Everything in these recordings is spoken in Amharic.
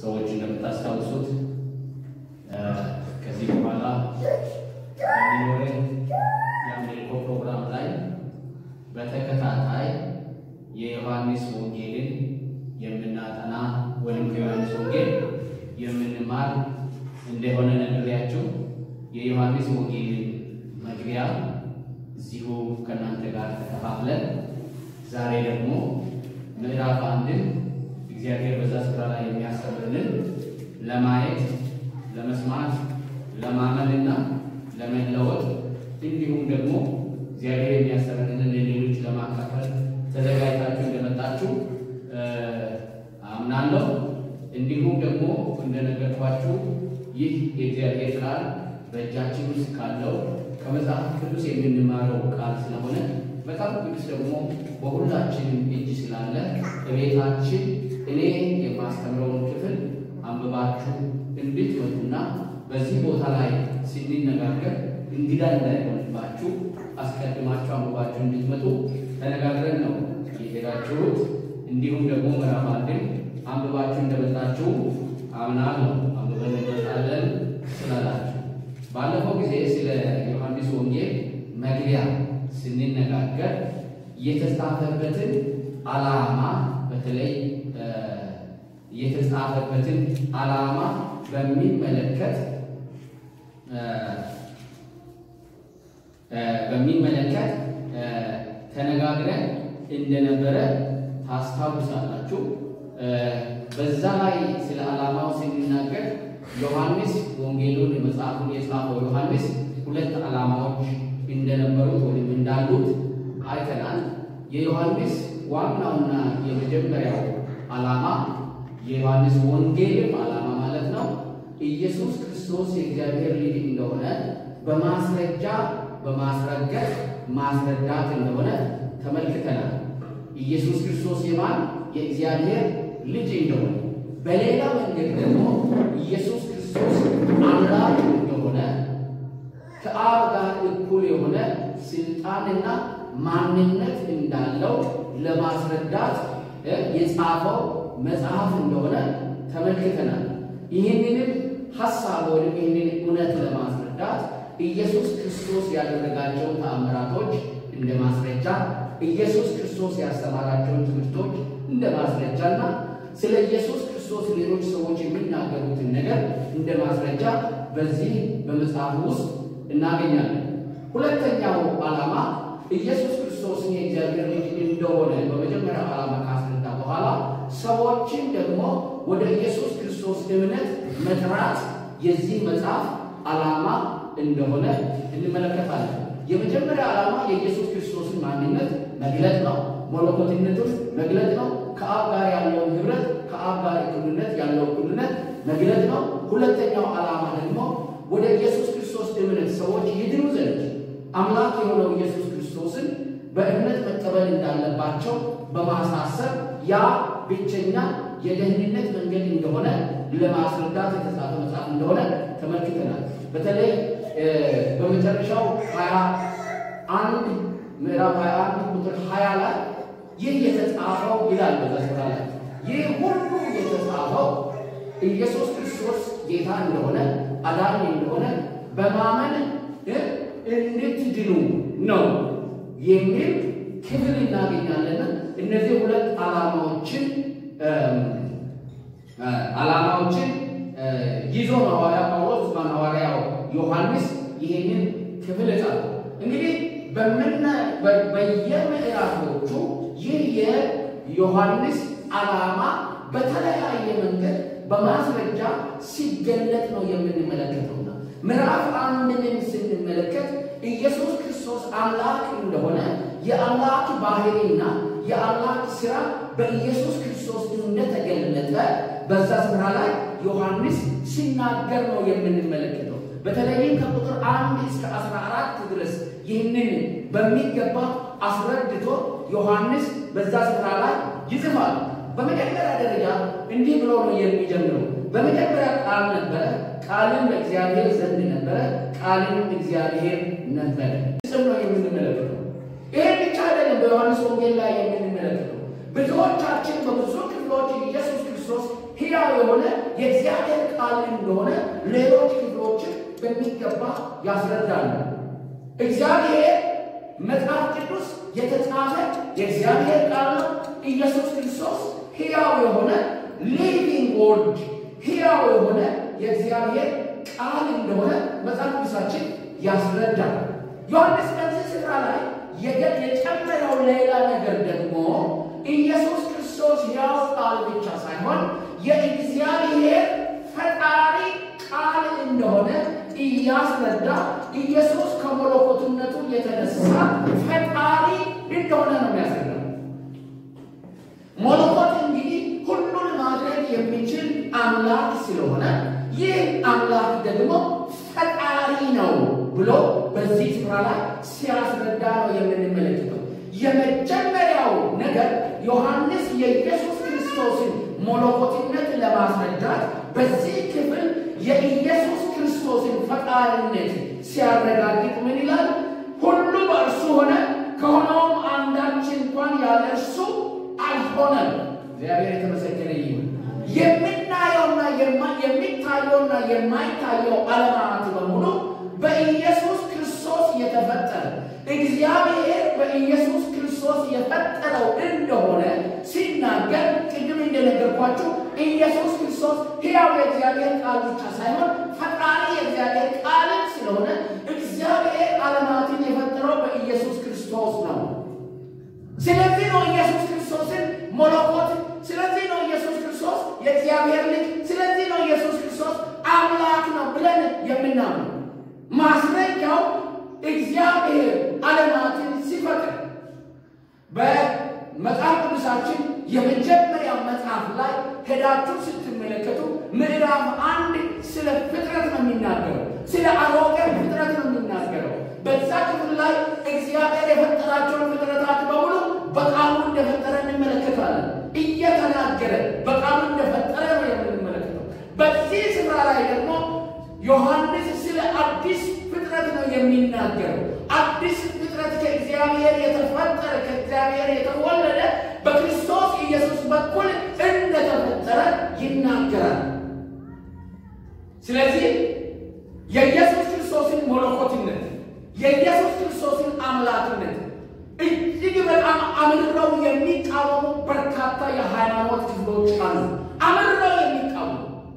ሰዎች እንደምታስታውሱት ከዚህ በኋላ በሚኖረን የአምልኮ ፕሮግራም ላይ በተከታታይ የዮሐንስ ወንጌልን የምናጠና ወይም ከዮሐንስ ወንጌል የምንማር እንደሆነ ነግሬያችሁ የዮሐንስ ወንጌልን መግቢያ እዚሁ ከእናንተ ጋር ተከፋፍለን ዛሬ ደግሞ ምዕራፍ አንድን እግዚአብሔር በዛ ስፍራ ላይ የሚያስተምርንን ለማየት ለመስማት ለማመንና ለመለወጥ እንዲሁም ደግሞ እግዚአብሔር የሚያስተምርንን ለሌሎች ለማካፈል ተዘጋጅታችሁ እንደመጣችሁ አምናለሁ። እንዲሁም ደግሞ እንደነገርኳችሁ ይህ የእግዚአብሔር ቃል በእጃችን ውስጥ ካለው ከመጽሐፍ ቅዱስ የምንማረው ቃል ስለሆነ መጽሐፍ ቅዱስ ደግሞ በሁላችንም እጅ ስላለ በቤታችን እኔ የማስተምረውን ክፍል አንብባችሁ እንድትመጡና በዚህ ቦታ ላይ ስንነጋገር እንግዳ እንዳይሆንባችሁ አስቀድማችሁ አንብባችሁ እንድትመጡ ተነጋግረን ነው የሄዳችሁት። እንዲሁም ደግሞ ምዕራፍ አንድን አንብባችሁ እንደመጣችሁ አምናለሁ። አንብበን እንመጣለን ስላላችሁ ባለፈው ጊዜ ስለ ዮሐንስ ወንጌል መግቢያ ስንነጋገር የተጻፈበትን ዓላማ በተለይ የተጻፈበትን ዓላማ በሚመለከት በሚመለከት ተነጋግረን እንደነበረ ታስታውሳላችሁ። በዛ ላይ ስለ ዓላማው ስንናገር ዮሐንስ ወንጌሉን መጽሐፉን የጻፈው ዮሐንስ ሁለት ዓላማዎች እንደነበሩት ወይም እንዳሉት አይተናል። የዮሐንስ ዋናውና የመጀመሪያው ዓላማ የዮሐንስ ወንጌልም ዓላማ ማለት ነው ኢየሱስ ክርስቶስ የእግዚአብሔር ልጅ እንደሆነ በማስረጃ በማስረገጥ ማስረዳት እንደሆነ ተመልክተናል። ኢየሱስ ክርስቶስ የማን የእግዚአብሔር ልጅ እንደሆነ፣ በሌላ መንገድ ደግሞ ኢየሱስ ክርስቶስ አምላክ እንደሆነ ከአብ ጋር እኩል የሆነ ስልጣንና ማንነት እንዳለው ለማስረዳት የጻፈው መጽሐፍ እንደሆነ ተመልክተናል። ይህንንም ሀሳብ ወይም ይህንን እውነት ለማስረዳት ኢየሱስ ክርስቶስ ያደረጋቸውን ተአምራቶች እንደ ማስረጃ፣ ኢየሱስ ክርስቶስ ያስተማራቸውን ትምህርቶች እንደ ማስረጃና ስለ ኢየሱስ ክርስቶስ ሌሎች ሰዎች የሚናገሩትን ነገር እንደ ማስረጃ በዚህ በመጽሐፍ ውስጥ እናገኛለን። ሁለተኛው ዓላማ ኢየሱስ ክርስቶስን የእግዚአብሔር ልጅ እንደሆነ በመጀመሪያው ዓላማ ካስረዳ በኋላ ሰዎችን ደግሞ ወደ ኢየሱስ ክርስቶስ እምነት መጥራት የዚህ መጽሐፍ ዓላማ እንደሆነ እንመለከታለን። የመጀመሪያ ዓላማ የኢየሱስ ክርስቶስን ማንነት መግለጥ ነው። መለኮትነቱን መግለጥ ነው። ከአብ ጋር ያለውን ኅብረት፣ ከአብ ጋር እኩልነት ያለው እኩልነት መግለጥ ነው። ሁለተኛው ዓላማ ደግሞ ወደ ኢየሱስ ክርስቶስ እምነት ሰዎች ይድኑ ዘንድ አምላክ የሆነው ኢየሱስ ክርስቶስን በእምነት መቀበል እንዳለባቸው በማሳሰብ ያ ብቸኛ የደህንነት መንገድ እንደሆነ ለማስረዳት የተጻፈ መጽሐፍ እንደሆነ ተመልክተናል። በተለይ በመጨረሻው ሀያ አንድ ምዕራፍ ሀያ አንድ ቁጥር ሀያ ላይ ይህ የተጻፈው ይላል። በዛ ስፍራ ላይ ይህ ሁሉ የተጻፈው ኢየሱስ ክርስቶስ ጌታ እንደሆነ አዳኝ እንደሆነ በማመን እንድትድኑ ነው የሚል ክፍል እናገኛለን። እነዚህ ሁለት ዓላማዎችን ዓላማዎችን ይዞ ነው ሐዋርያ ጳውሎስ ማን ሐዋርያው ዮሐንስ ይሄንን ክፍል ጻፈ። እንግዲህ በየምዕራፎቹ ይህ የዮሐንስ ዓላማ በተለያየ መንገድ በማስረጃ ሲገለጥ ነው የምንመለከተውና ምዕራፍ አንድንም ስንመለከት ኢየሱስ ክርስቶስ አምላክ እንደሆነ የአምላክ ባህሪና የአምላክ ሥራ በኢየሱስ ክርስቶስ እንደተገለጠ በዛ ስፍራ ላይ ዮሐንስ ሲናገር ነው የምንመለከተው። በተለይም ከቁጥር አንድ እስከ አስራ አራት ድረስ ይህንን በሚገባ አስረድቶ ዮሐንስ በዛ ስፍራ ላይ ይጽፋል። በመጀመሪያ ደረጃ እንዲህ ብሎ ነው የሚጀምረው። በመጀመሪያ ቃል ነበረ፣ ቃልም በእግዚአብሔር ዘንድ ነበረ፣ ቃልም እግዚአብሔር ነበረ። ስም ነው የምንመለከተው። ይሄ ብቻ አይደለም። በዮሐንስ ወንጌል ላይ የምንመለከተው ብዙዎቻችን በብዙ ክፍሎች ኢየሱስ ክርስቶስ ሕያው የሆነ የሆነ የእግዚአብሔር ቃል እንደሆነ ሌሎች ክፍሎችን በሚገባ ያስረዳሉ። እግዚአብሔር መጽሐፍ ቅዱስ የተጻፈ የእግዚአብሔር ቃል ነው። ኢየሱስ ክርስቶስ ሕያው የሆነ ሊቪንግ ወርድ ሕያው የሆነ የእግዚአብሔር ቃል እንደሆነ መጽሐፍ ቅዱሳችን ያስረዳል። ዮሐንስ በዚህ ስፍራ ላይ የጨመረው ሌላ ነገር ደግሞ ኢየሱስ ክርስቶስ ሕያው ቃል ብቻ ሳይሆን የእግዚአብሔር ፈጣሪ ቃል እንደሆነ እያስረዳ ኢየሱስ ከመለኮትነቱ የተነሳ ፈጣሪ እንደሆነ ነው የሚያስረዳው። መለኮት እንግዲህ ሁሉን ማድረግ የሚችል አምላክ ስለሆነ ይህ አምላክ ደግሞ ፈጣሪ ነው ብሎ በዚህ ስፍራ ላይ ሲያስረዳ ነው የምንመለከተው። የመጀመሪያው ነገር ዮሐንስ የኢየሱስ ክርስቶስን መለኮትነት ለማስረዳት በዚህ ክፍል የኢየሱስ ክርስቶስን ፈጣሪነት ሲያረጋግጥ ምን ይላል? ሁሉ በእርሱ ሆነ፣ ከሆነውም አንዳች እንኳን ያለ እርሱ አልሆነም። እግዚአብሔር የተመሰገነ ይሁን። የምናየውና የሚታየውና የማይታየው ዓለማት በሙሉ በኢየሱስ ክርስቶስ የተፈጠረ እግዚአብሔር በኢየሱስ ክርስቶስ የፈጠረው እንደሆነ ሲናገር ቅድም እንደነገርኳችሁ ኢየሱስ ክርስቶስ ሕያው የእግዚአብሔር ቃል ብቻ ሳይሆን ፈጣሪ የእግዚአብሔር ቃልም ስለሆነ እግዚአብሔር ዓለማትን የፈጠረው በኢየሱስ ክርስቶስ ነው። ስለዚህ ነው ኢየሱስ ክርስቶስን መለኮት፣ ስለዚህ ነው ኢየሱስ ክርስቶስ የእግዚአብሔር ልጅ፣ ስለዚህ ነው ኢየሱስ ክርስቶስ አምላክ ነው ብለን የምናምነው። ማስረጃው እግዚአብሔር ዓለማትን ሲፈጥር በመጽሐፍ ቅዱሳችን የመጀመሪያው መጽሐፍ ላይ ሄዳችሁ ስትመለከቱ ምዕራፍ አንድ ስለ ፍጥረት ነው የሚናገረው። ስለ አሮጌ ፍጥረት ነው የሚናገረው። በዛ ክፍል ላይ እግዚአብሔር የፈጠራቸውን ፍጥረታት በሙሉ በቃሉ እንደፈጠረ እንመለከታለን። እየተናገረ በቃሉ እንደፈጠረ ነው የምንመለከተው። በዚህ ስፍራ ላይ ደግሞ ዮሐንስ ስለ አዲስ ፍጥረት ነው የሚናገረው። አዲስ ፍጥረት ከእግዚአብሔር የተፈጠረ ከእግዚአብሔር የተወለደ በክርስቶስ ኢየሱስ በኩል እንደተፈጠረ ይናገራል። ስለዚህ የኢየሱስ ክርስቶስን መለኮትነት የኢየሱስ ክርስቶስን አምላክነት እጅግ በጣም አምርረው የሚቃወሙ በርካታ የሃይማኖት ክፍሎች አሉ። አምርረው የሚቃወሙ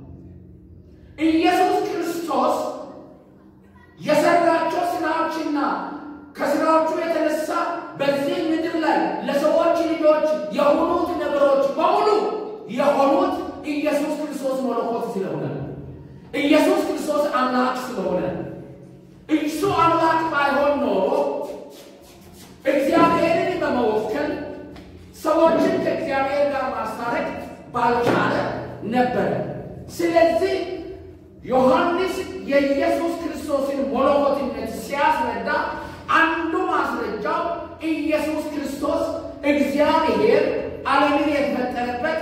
ኢየሱስ ክርስቶስ የሰራቸው ስራዎችና ከስራዎቹ የተነሳ በዚህ ምድር ላይ ለሰዎች ልጆች የሆኑት ነገሮች በሙሉ የሆኑት ኢየሱስ ክርስቶስ መለኮት ስለሆነ ኢየሱስ ክርስቶስ አምላክ ስለሆነ እሱ አምላክ ባይሆን ኖሮ እግዚአብሔርን በመወከል ሰዎችን ከእግዚአብሔር ጋር ማስታረቅ ባልቻለ ነበር። ስለዚህ ዮሐንስ የኢየሱስ ክርስቶስን መለኮትነት ሲያስረዳ አንዱ ማስረጃው ኢየሱስ ክርስቶስ እግዚአብሔር ዓለምን የተፈጠረበት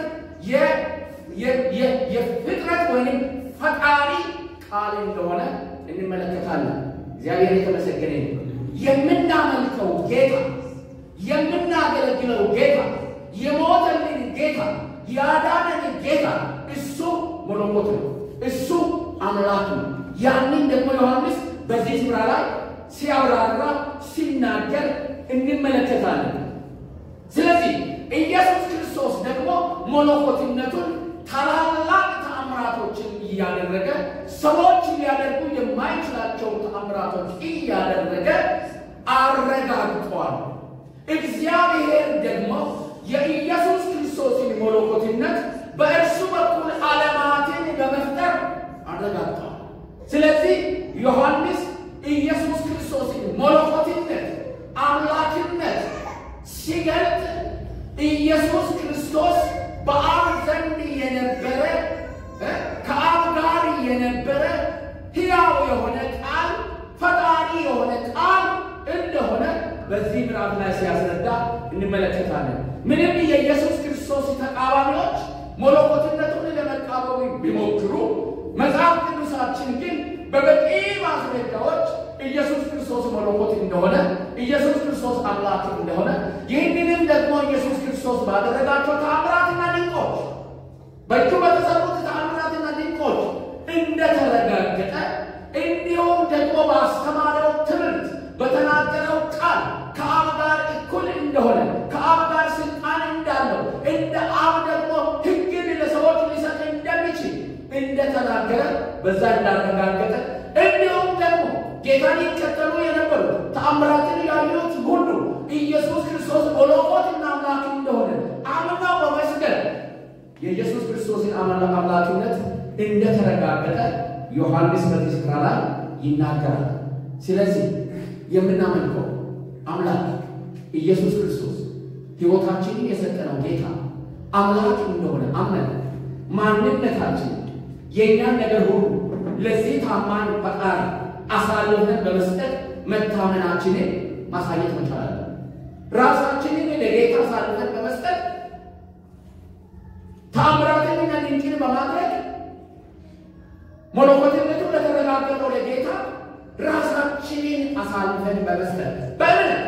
የፍጥረት ወይም ፈጣሪ ቃል እንደሆነ እንመለከታለን። እግዚአብሔር የተመሰገነ ነው። የምናመልከው ጌታ፣ የምናገለግለው ጌታ፣ የሞተልን ጌታ፣ ያዳነን ጌታ እሱ መለኮት ነው። እሱ አምላክ ነው። ያንን ደግሞ ዮሐንስ በዚህ ስፍራ ላይ ሲያብራራ ሲናገር እንመለከታለን። ስለዚህ ኢየሱስ ክርስቶስ ደግሞ መለኮትነቱን ታላላቅ ተአምራቶችን እያደረገ ሰዎች ሊያደርጉ የማይችላቸውን ተአምራቶች እያደረገ አረጋግጧል። እግዚአብሔር ደግሞ የኢየሱስ ክርስቶስን መለኮትነት በእርሱ በኩል ዓለማትን በመፍጠር አረጋግጧል። ስለዚህ ዮሐንስ ኢየሱስ ክርስቶስን መለኮትነት፣ አምላክነት ሲገልጥ ኢየሱስ ክርስቶስ በአብ ዘንድ የነበረ ከአብ ጋር የነበረ ሕያው የሆነ ቃል ፈጣሪ የሆነ ቃል እንደሆነ በዚህ ምዕራፍ ላይ ሲያስረዳ እንመለከታለን። ምንም የኢየሱስ ክርስቶስ ተቃዋሚዎች መለኮትነቱን ለመቃወም ቢሞክሩ መጽሐፍ ቅዱሳችን ግን በበቂ ማስረጃዎች ኢየሱስ ክርስቶስ መለኮት እንደሆነ፣ ኢየሱስ ክርስቶስ አምላክ እንደሆነ ይህንንም ደግሞ ኢየሱስ ክርስቶስ ባደረጋቸው ተአምራትና ድንቆች በእጁ በተሰሩት ተአምራትና እንደተናገረ በዛ እንዳረጋገጠ እንዲሁም ደግሞ ጌታን ይከተሉ የነበሩ ተአምራትን ያዩት ሁሉ ኢየሱስ ክርስቶስ ሞሎኮትና አምላክ እንደሆነ አምነው በመስገድ የኢየሱስ ክርስቶስን አምላክነት እንደተረጋገጠ ዮሐንስ በዚህ ስፍራ ላይ ይናገራል። ስለዚህ የምናመልከው አምላክ ኢየሱስ ክርስቶስ ሕይወታችንን የሰጠነው ጌታ አምላክ እንደሆነ አምነን ማንነታችን የእኛን ነገር ሁሉ ለዚህ ታማኝ ፈጣሪ አሳልፈን በመስጠት መታመናችንን ማሳየት መቻላለን። ራሳችንን ለጌታ አሳልፈን በመስጠት ታምራትንና ድንቅን በማድረግ መለኮትነቱ ለተረጋገጠው ለጌታ ራሳችንን አሳልፈን በመስጠት በእምነት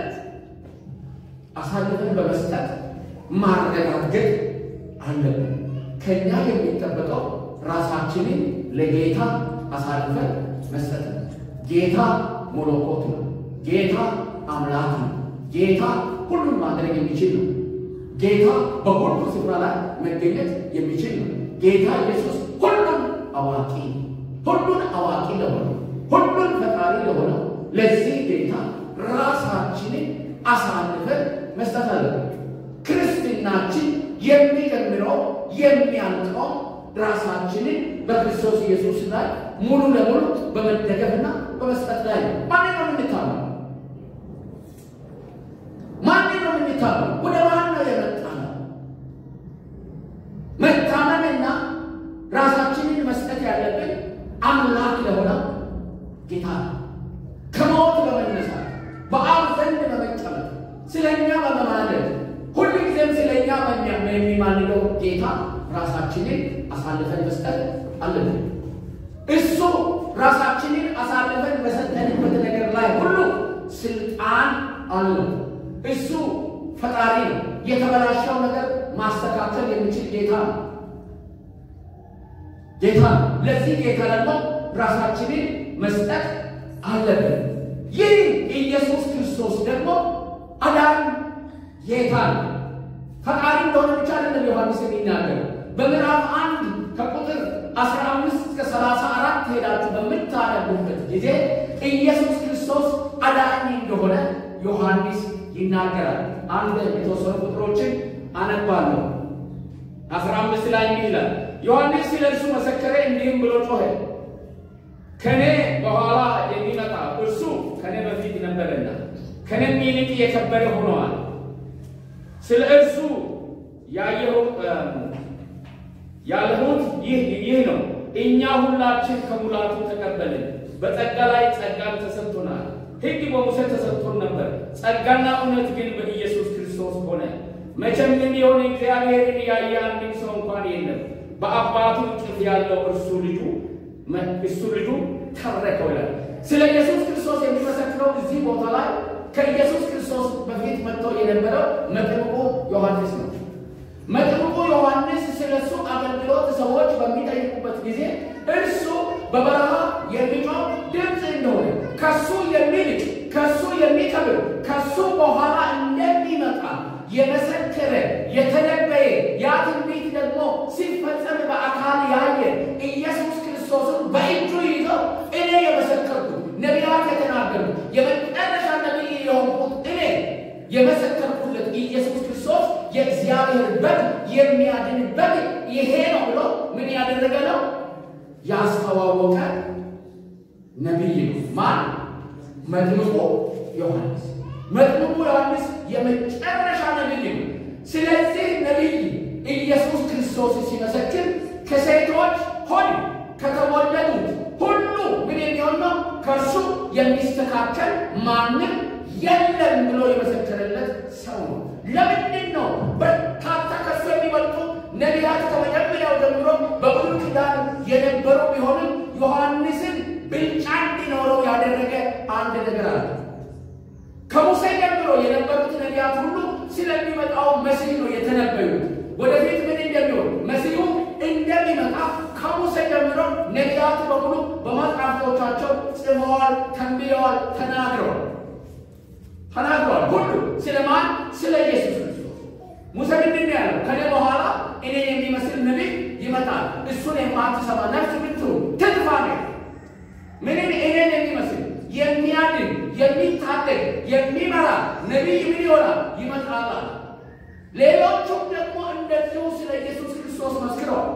አሳልፈን በመስጠት ማረጋገጥ አለብን። ከኛ የሚጠበቀው ራሳችንን ለጌታ አሳልፈን መስጠት ነው። ጌታ መለኮት ነው። ጌታ አምላክ ነው። ጌታ ሁሉን ማድረግ የሚችል ነው። ጌታ በሁሉ ስፍራ ላይ መገኘት የሚችል ነው። ጌታ ኢየሱስ ሁሉን አዋቂ ሁሉን አዋቂ ለሆነው ሁሉን ፈጣሪ ለሆነው ለዚህ ጌታ ራሳችንን አሳልፈን መስጠት አለብን። ክርስትናችን የሚጀምረው የሚያልቀው ራሳችንን በክርስቶስ ኢየሱስ ላይ ሙሉ ለሙሉ በመደገፍና በመስጠት ላይ ነው። ማን ነው የምንታመው? ማን ነው የምንታመው? ወደ ማን ነው የመጣ ነው? መታመንና ራሳችንን መስጠት ያለብን አምላክ ለሆነው ጌታ ነው። ከሞት በመነሳት በአብ ዘንድ በመቀመጥ ስለ እኛ በመማለድ ሁልጊዜም ስለ እኛ የሚማልደው ጌታ ራሳችንን አሳልፈን መስጠት አለብን። እሱ ራሳችንን አሳልፈን በሰጠንበት ነገር ላይ ሁሉ ስልጣን አለው። እሱ ፈጣሪ ነው። የተበላሸው ነገር ማስተካከል የሚችል ጌታ ነው ጌታ ነው። ለዚህ ጌታ ደግሞ ራሳችንን መስጠት አለብን። ይህ ኢየሱስ ክርስቶስ ደግሞ አዳኝ ጌታ ነው። ፈጣሪ እንደሆነ ብቻ አይደለም ዮሐንስ የሚናገር በምዕራፍ አንድ ከቁጥር 15 እስከ 34 ሄዳችሁ በምታነቡበት ጊዜ ኢየሱስ ክርስቶስ አዳኝ እንደሆነ ዮሐንስ ይናገራል። አንድ የተወሰኑ ቁጥሮችን አነባለሁ። 15 ላይ እንዲህ ይላል፣ ዮሐንስ ስለ እርሱ መሰከረ፣ እንዲህም ብሎ ጮኸ፣ ከኔ በኋላ የሚመጣ እርሱ ከኔ በፊት ነበረና ከኔም ይልቅ የከበረ ሆነዋል። ስለ እርሱ ያለሁት ይህ ነው። እኛ ሁላችን ከሙላቱ ተቀበልን፣ በጸጋ ላይ ጸጋን ተሰጥቶናል። ሕግ በሙሴ ተሰጥቶን ነበር፣ ጸጋና እውነት ግን በኢየሱስ ክርስቶስ ሆነ። መቼም ቢሆን እግዚአብሔርን ያየ አንድም ሰው እንኳን የለም። በአባቱ እቅፍ ያለው እርሱ ልጁ እሱ ልጁ ተረከው ይላል። ስለ ኢየሱስ ክርስቶስ የሚመሰክረው እዚህ ቦታ ላይ ከኢየሱስ ክርስቶስ በፊት መጥቶ የነበረው መጥምቁ ዮሐንስ ነው። መጥምቁ ዮሐንስ ስለ እሱ አገልግሎት ሰዎች በሚጠይቁበት ጊዜ እርሱ በበረሃ የሚጮህ ድምፅ እንደሆነ ከሱ የሚልቅ ከሱ የሚከብር ከሱ በኋላ እንደሚመጣ የመሰከረ የተነበየ ያ ትንቢት ደግሞ ሲፈጸም በአካል ያየ ኢየሱስ ክርስቶስን በእጁ ይዘው እኔ የመሰከርኩት ነቢያት የተናገሩት የመጨረሻ ነቢይ የሆንኩት እኔ የመሰከርኩለት ኢየሱስ ክርስቶስ የእግዚአብሔር በግ የሚያድን በግ ይሄ ነው ብሎ ምን ያደረገ ነው? ያስተዋወቀ ነቢይ ነው። ማን? መጥምቁ ዮሐንስ። መጥምቁ ዮሐንስ የመጨረሻ ነቢይ ነው። ስለዚህ ነቢይ ኢየሱስ ክርስቶስ ሲመሰክር ከሴቶች ሆድ ከተወለዱት ሁሉ ምን የሚሆን ነው? ከእርሱ የሚስተካከል ማንም የለም ብሎ የመሰከረለት ሰው ነው። ለምንድን ነው በርካታ ከሱ የሚበልጡ ነቢያት ከመጀመሪያው ጀምሮ በብሉይ ኪዳን የነበሩ ቢሆንም ዮሐንስን ብልጫ እንዲኖረው ያደረገ አንድ ነገር አለ። ከሙሴ ጀምሮ የነበሩት ነቢያት ሁሉ ስለሚመጣው መሲህ ነው የተነበዩት። ወደፊት ምን እንደሚሆን መሲሁ እንደሚመጣ ከሙሴ ጀምሮ ነቢያቱ በሙሉ በመጽሐፍቶቻቸው ጽፈዋል፣ ተንብየዋል፣ ተናግረዋል ተናግረዋል። ሁሉ ስለማን? ስለ ኢየሱስ ክርስቶስ። ሙሴ ምንድን ነው ያለው? ከኔ በኋላ እኔ የሚመስል ነቢይ ይመጣል፣ እሱን የማትሰማ ነፍስ ብትሆን የሚመራ ነቢይ ምን ይሆናል? ይመጣል። ሌሎቹም ደግሞ እንደዚሁ ስለ ኢየሱስ ክርስቶስ መስክረዋል።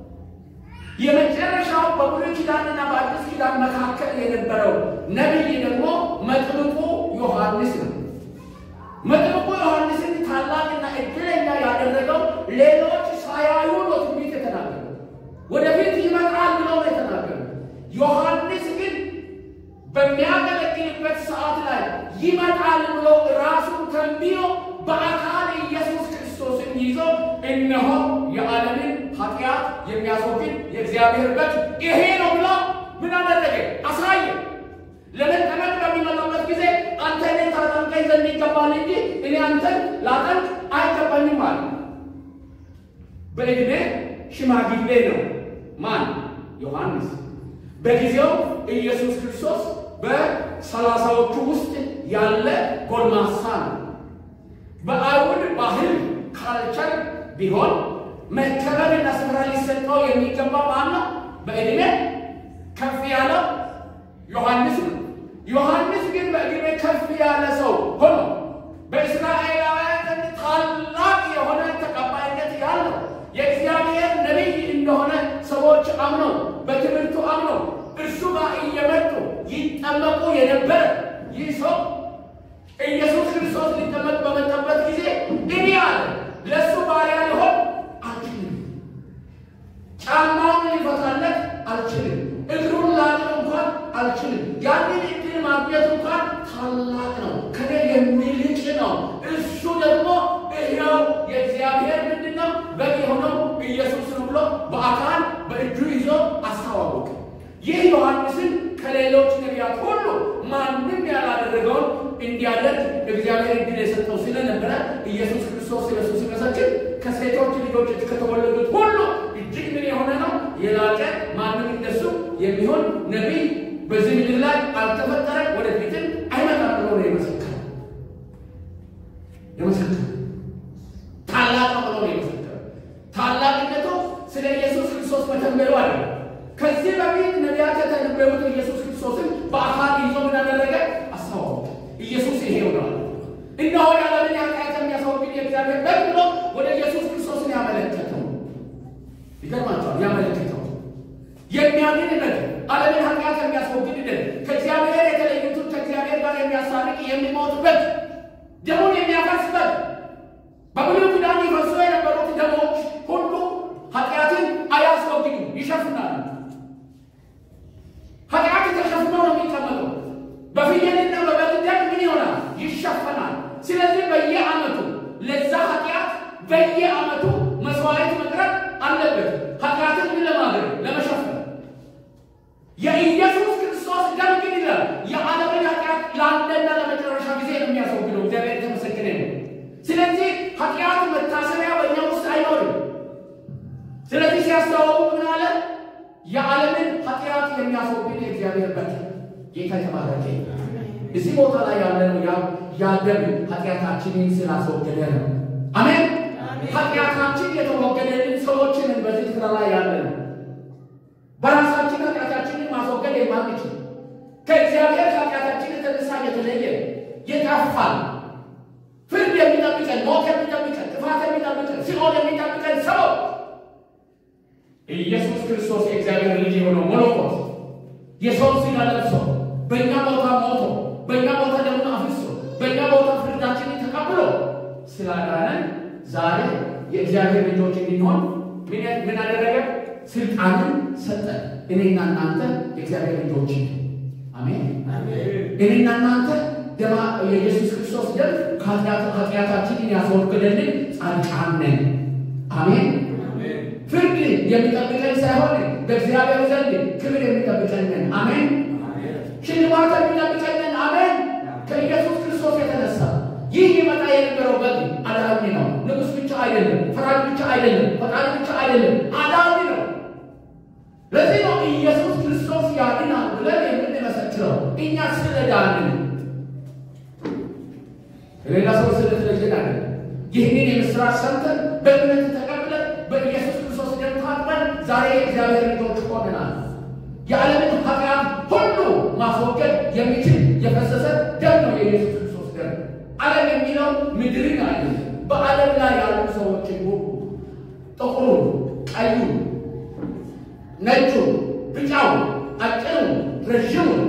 የመጨረሻው በብሉይ ኪዳንና በአዲስ ኪዳን መካከል የነበረው ነቢይ ደግሞ መጥምቁ ዮሐንስ ነው። መጥምቁ ዮሐንስን ታላቅና እድለኛ ያደረገው ሌሎች ሳያዩ ነው ትንቢት የተናገሩ ወደፊት ይመጣል ብለው ነው የተናገሩ። ዮሐንስ ግን በሚያገለግልበት ሰዓት ላይ ይመጣል ብሎ ራሱን ተንብዮ በአካል ኢየሱስ ክርስቶስን ይዞ እነሆ የዓለምን ኃጢአት የሚያስወግድ የእግዚአብሔር በግ ይሄ ነው ብሎ ምን አደረገ? አሳየ። ለመጠመቅ በሚመጣበት ጊዜ አንተ እኔን ታጠምቀኝ ዘንድ ይገባል እንጂ እኔ አንተን ላጠምቅ አይገባኝም አለ። በዕድሜ ሽማግሌ ነው። ማን? ዮሐንስ። በጊዜው ኢየሱስ ክርስቶስ በሰላሳዎቹ ውስጥ ያለ ጎልማሳ ነው። በአይሁድ ባህል ካልቸር ቢሆን መከበርና ስፍራ ሊሰጠው የሚገባ ማን ነው? በዕድሜ ከፍ ያለው ዮሐንስ ነው። ዮሐንስ ግን በዕድሜ ከፍ ያለ ሰው ሆኖ በእስራኤላውያን ዘንድ ታላቅ የሆነ ተቀባይነት ያለው የእግዚአብሔር ነቢይ እንደሆነ ሰዎች አምነው በትምህርቱ አምነው እርሱ ጋር እየመጡ ይጠመቁ የነበረ ይህ ሰው ኢየሱስ ክርስቶስ ሊጠመቅ በመጣበት ጊዜ እኔ አለ ለእሱ ባሪያ ሊሆን አልችልም፣ ጫማውን ሊፈታለት አልችልም፣ እግሩን ላጥብ እንኳን አልችልም። ያንን እድል ማግኘት እንኳን ታላቅ ነው፣ ከኔ የሚልቅ ነው። እሱ ደግሞ ይኸው የእግዚአብሔር ምንድን ነው በግ የሆነው ኢየሱስ ነው ብሎ በአካል በእጁ ይዞ አስተዋወቀ። ይህ ዮሐንስን ከሌሎች ነቢያት ሁሉ ማንም ያላደረገውን እንዲያደርግ እግዚአብሔር እድል የሰጠው ስለነበረ ኢየሱስ ክርስቶስ ስለሱ ሲመሰክር ከሴቶች ልጆች ከተወለዱት ሁሉ እጅግ ምን የሆነ ነው የላቀ ማንም እንደሱ የሚሆን ነቢይ በዚህ ምድር ላይ አልተፈጠረ፣ ወደፊትም አይመጣም ብሎ ነው የመሰከረ የመሰከረ ታላቅ ነው ብሎ ነው የመሰከረ። ታላቅነቱ ስለ ኢየሱስ ክርስቶስ መተንበዩ አለ። ከዚህ በፊት ነቢያት የተነበዩት ኢየሱስ ክርስቶስን በአካል ይዞ ምን አደረገ? አስተዋወቀ። ኢየሱስ ይሄ ሆኗል። እነሆ የዓለምን ኃጢአት የሚያስወግድ የእግዚአብሔር በግ ብሎ ወደ ኢየሱስ ክርስቶስን ያመለከተው ይገርማቸዋል። ያመለከተው የሚያድን ነገር ዓለምን ኃጢአት የሚያስወግድ ነገር ከእግዚአብሔር የተለዩትን ከእግዚአብሔር ጋር የሚያስታርቅ የሚሞት በግ ደሙን የሚያፈስ በግ በብሉይ ኪዳን ይፈሱ የነበሩት ደሞች ሁሉ ኃጢአትን አያስወግዱም፣ ይሸፍናሉ። ኃጢአት ተሸፍኖ ነው የሚቀመጠው። በፍየልና በበግ ደም ምን ይሆናል? ይሸፈናል። ስለዚህ በየዓመቱ ለዛ ኃጢአት በየዓመቱ መስዋዕት መቅረብ አለበት። ኃጢአትን ምን ለማድረግ ለመሸፈን። የኢየሱስ ክርስቶስ ደም ግን ይላል የዓለምን ኃጢአት ለአንድና ለመጨረሻ ጊዜ ነው የሚያስወግደው። እግዚአብሔር የተመሰገነ ነው። ስለዚህ ኃጢአት መታሰቢያ በእኛ ውስጥ አይኖርም። ስለዚህ ሲያስተዋውቁ ምን አለ? የዓለምን ኃጢአት የሚያስወግድ የእግዚአብሔር በግ ጌታ የተባረከ እዚህ ቦታ ላይ ያለነው ያደም ኃጢአታችንን ስላስወገደ ነው። አሜን። ኃጢአታችን የተወገደልን ሰዎችንን በዚህ ስራ ላይ ያለ ነው። በራሳችን ኃጢአታችንን ማስወገድ የማንችል ከእግዚአብሔር ኃጢአታችን የተነሳ የተለየ የጠፋል ፍርድ የሚጠብቀን ሞት የሚጠብቀን ጥፋት የሚጠብቀን ሲኦል የሚጠብቀን ሰው ኢየሱስ ክርስቶስ የእግዚአብሔር ልጅ የሆነው መለኮት የሰው ሥጋ ለብሶ በእኛ ቦታ ሞቶ በእኛ ቦታ ደግሞ አፍሶ በእኛ ቦታ ፍርዳችንን ተቀብሎ ስላዳነን ዛሬ የእግዚአብሔር ልጆች እንድንሆን ምን አደረገ? ስልጣንን ሰጠን። እኔና እናንተ የእግዚአብሔር ልጆች አሜን። እኔና እናንተ ደማ የኢየሱስ ክርስቶስ ደም ኃጢአታችንን ያስወገደልን ጻድቃን ነን። አሜን። ፍርድ የሚጠብቀን ሳይሆን በእግዚአብሔር ዘንድ ክብር የሚጠብቀን ነን። አሜን። ሽልማት የሚጠብቀን ነን። አሜን። ከኢየሱስ ክርስቶስ የተነሳ ይህ ይመጣ የነበረው በግ አዳኝ ነው። ንጉሥ ብቻ አይደለም፣ ፈራጅ ብቻ አይደለም፣ ፈጣሪ ብቻ አይደለም፣ አዳኝ ነው። ለዚህ ነው ኢየሱስ ክርስቶስ ያድናል ብለን የምንመሰክረው እኛ ስለዳንን ሌላ ሰው ስለተለየን አይደለም። ይህንን የምስራች ሰምተን በእምነት ተቀብለን በኢየሱስ ክርስቶስ ደም ታጥበን ዛሬ የእግዚአብሔር ልጆች ሆነናል። የዓለምን ኃጢአት ሁሉ ማስወገድ የሚችል የፈሰሰ ደም ነው የኢየሱስ ክርስቶስ ዓለም የሚለው ምድርን አለ። በዓለም ላይ ያሉ ሰዎችን ሁሉ ጥቁሩን፣ ቀዩን፣ ነጩን፣ ቢጫውን፣ አጭሩን፣ ረዥሙን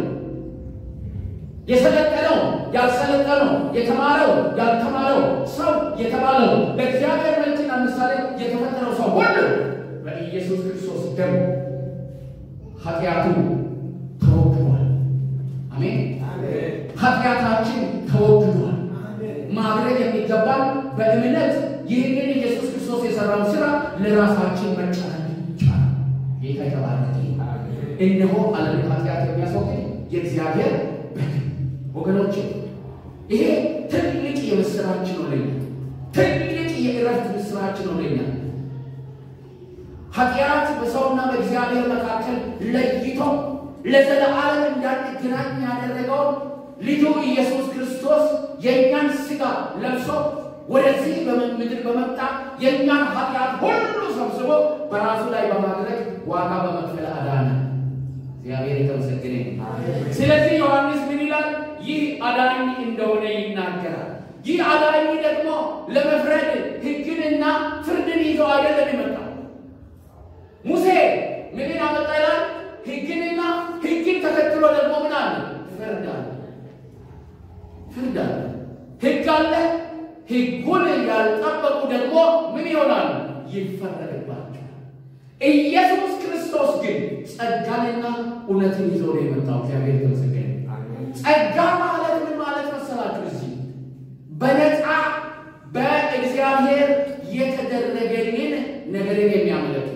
የሰለጠነው ያልሰለጠነው የተማረው ያልተማረው ሰው የተባለው በእግዚአብሔር መልክና ምሳሌ የተፈጠረው ሰው ሁሉ በኢየሱስ ክርስቶስ ደም ኃጢአቱ ተወግዷል። አሜን። ኃጢአታችን ተወግዷል። ማድረግ የሚገባን በእምነት ይህንን ኢየሱስ ክርስቶስ የሰራው ስራ ለራሳችን መጫን ብቻ። ጌታ የተባረከ እነሆ ዓለምን ኃጢአት የሚያስወግድ የእግዚአብሔር በግ ወገኖች፣ ይሄ ትልቅ የምስራች ነው ለኛ፣ ትልቅ የእረፍት ምስራች ነው ለኛ። ኃጢአት በሰውና በእግዚአብሔር መካከል ለይቶ ለዘለዓለም እንዳንገናኝ ያደረገውን ልጁ ኢየሱስ ክርስቶስ የእኛን ሥጋ ለብሶ ወደዚህ ምድር በመጣ የእኛን ኃጢአት ሁሉ ሰብስቦ በራሱ ላይ በማድረግ ዋጋ በመክፈል አዳነ። እግዚአብሔር የተመሰገነ ይሁን። ስለዚህ ዮሐንስ ምን ይላል? ይህ አዳኝ እንደሆነ ይናገራል። ይህ አዳኝ ደግሞ ለመፍረድ ሕግንና ፍርድን ይዞ አይደለም የመጣው። ሙሴ ምንን አመጣ ይላል? ሕግንና ሕግን ተከትሎ ደግሞ ምን አለ? ፍርድ አለ። ፍርድ አለ። ሕግ አለ። ሕጉን ያልጠበቁ ደግሞ ምን ይሆናሉ? ይፈረድባቸዋል። ኢየሱስ ክርስቶስ ግን ጸጋንና እውነትን ይዞ ነው የመጣው። እግዚአብሔር የተመሰገነ። ጸጋ ማለት ምን ማለት መሰላችሁ? እዚህ በነፃ በእግዚአብሔር የተደረገልን ነገርን የሚያመለክት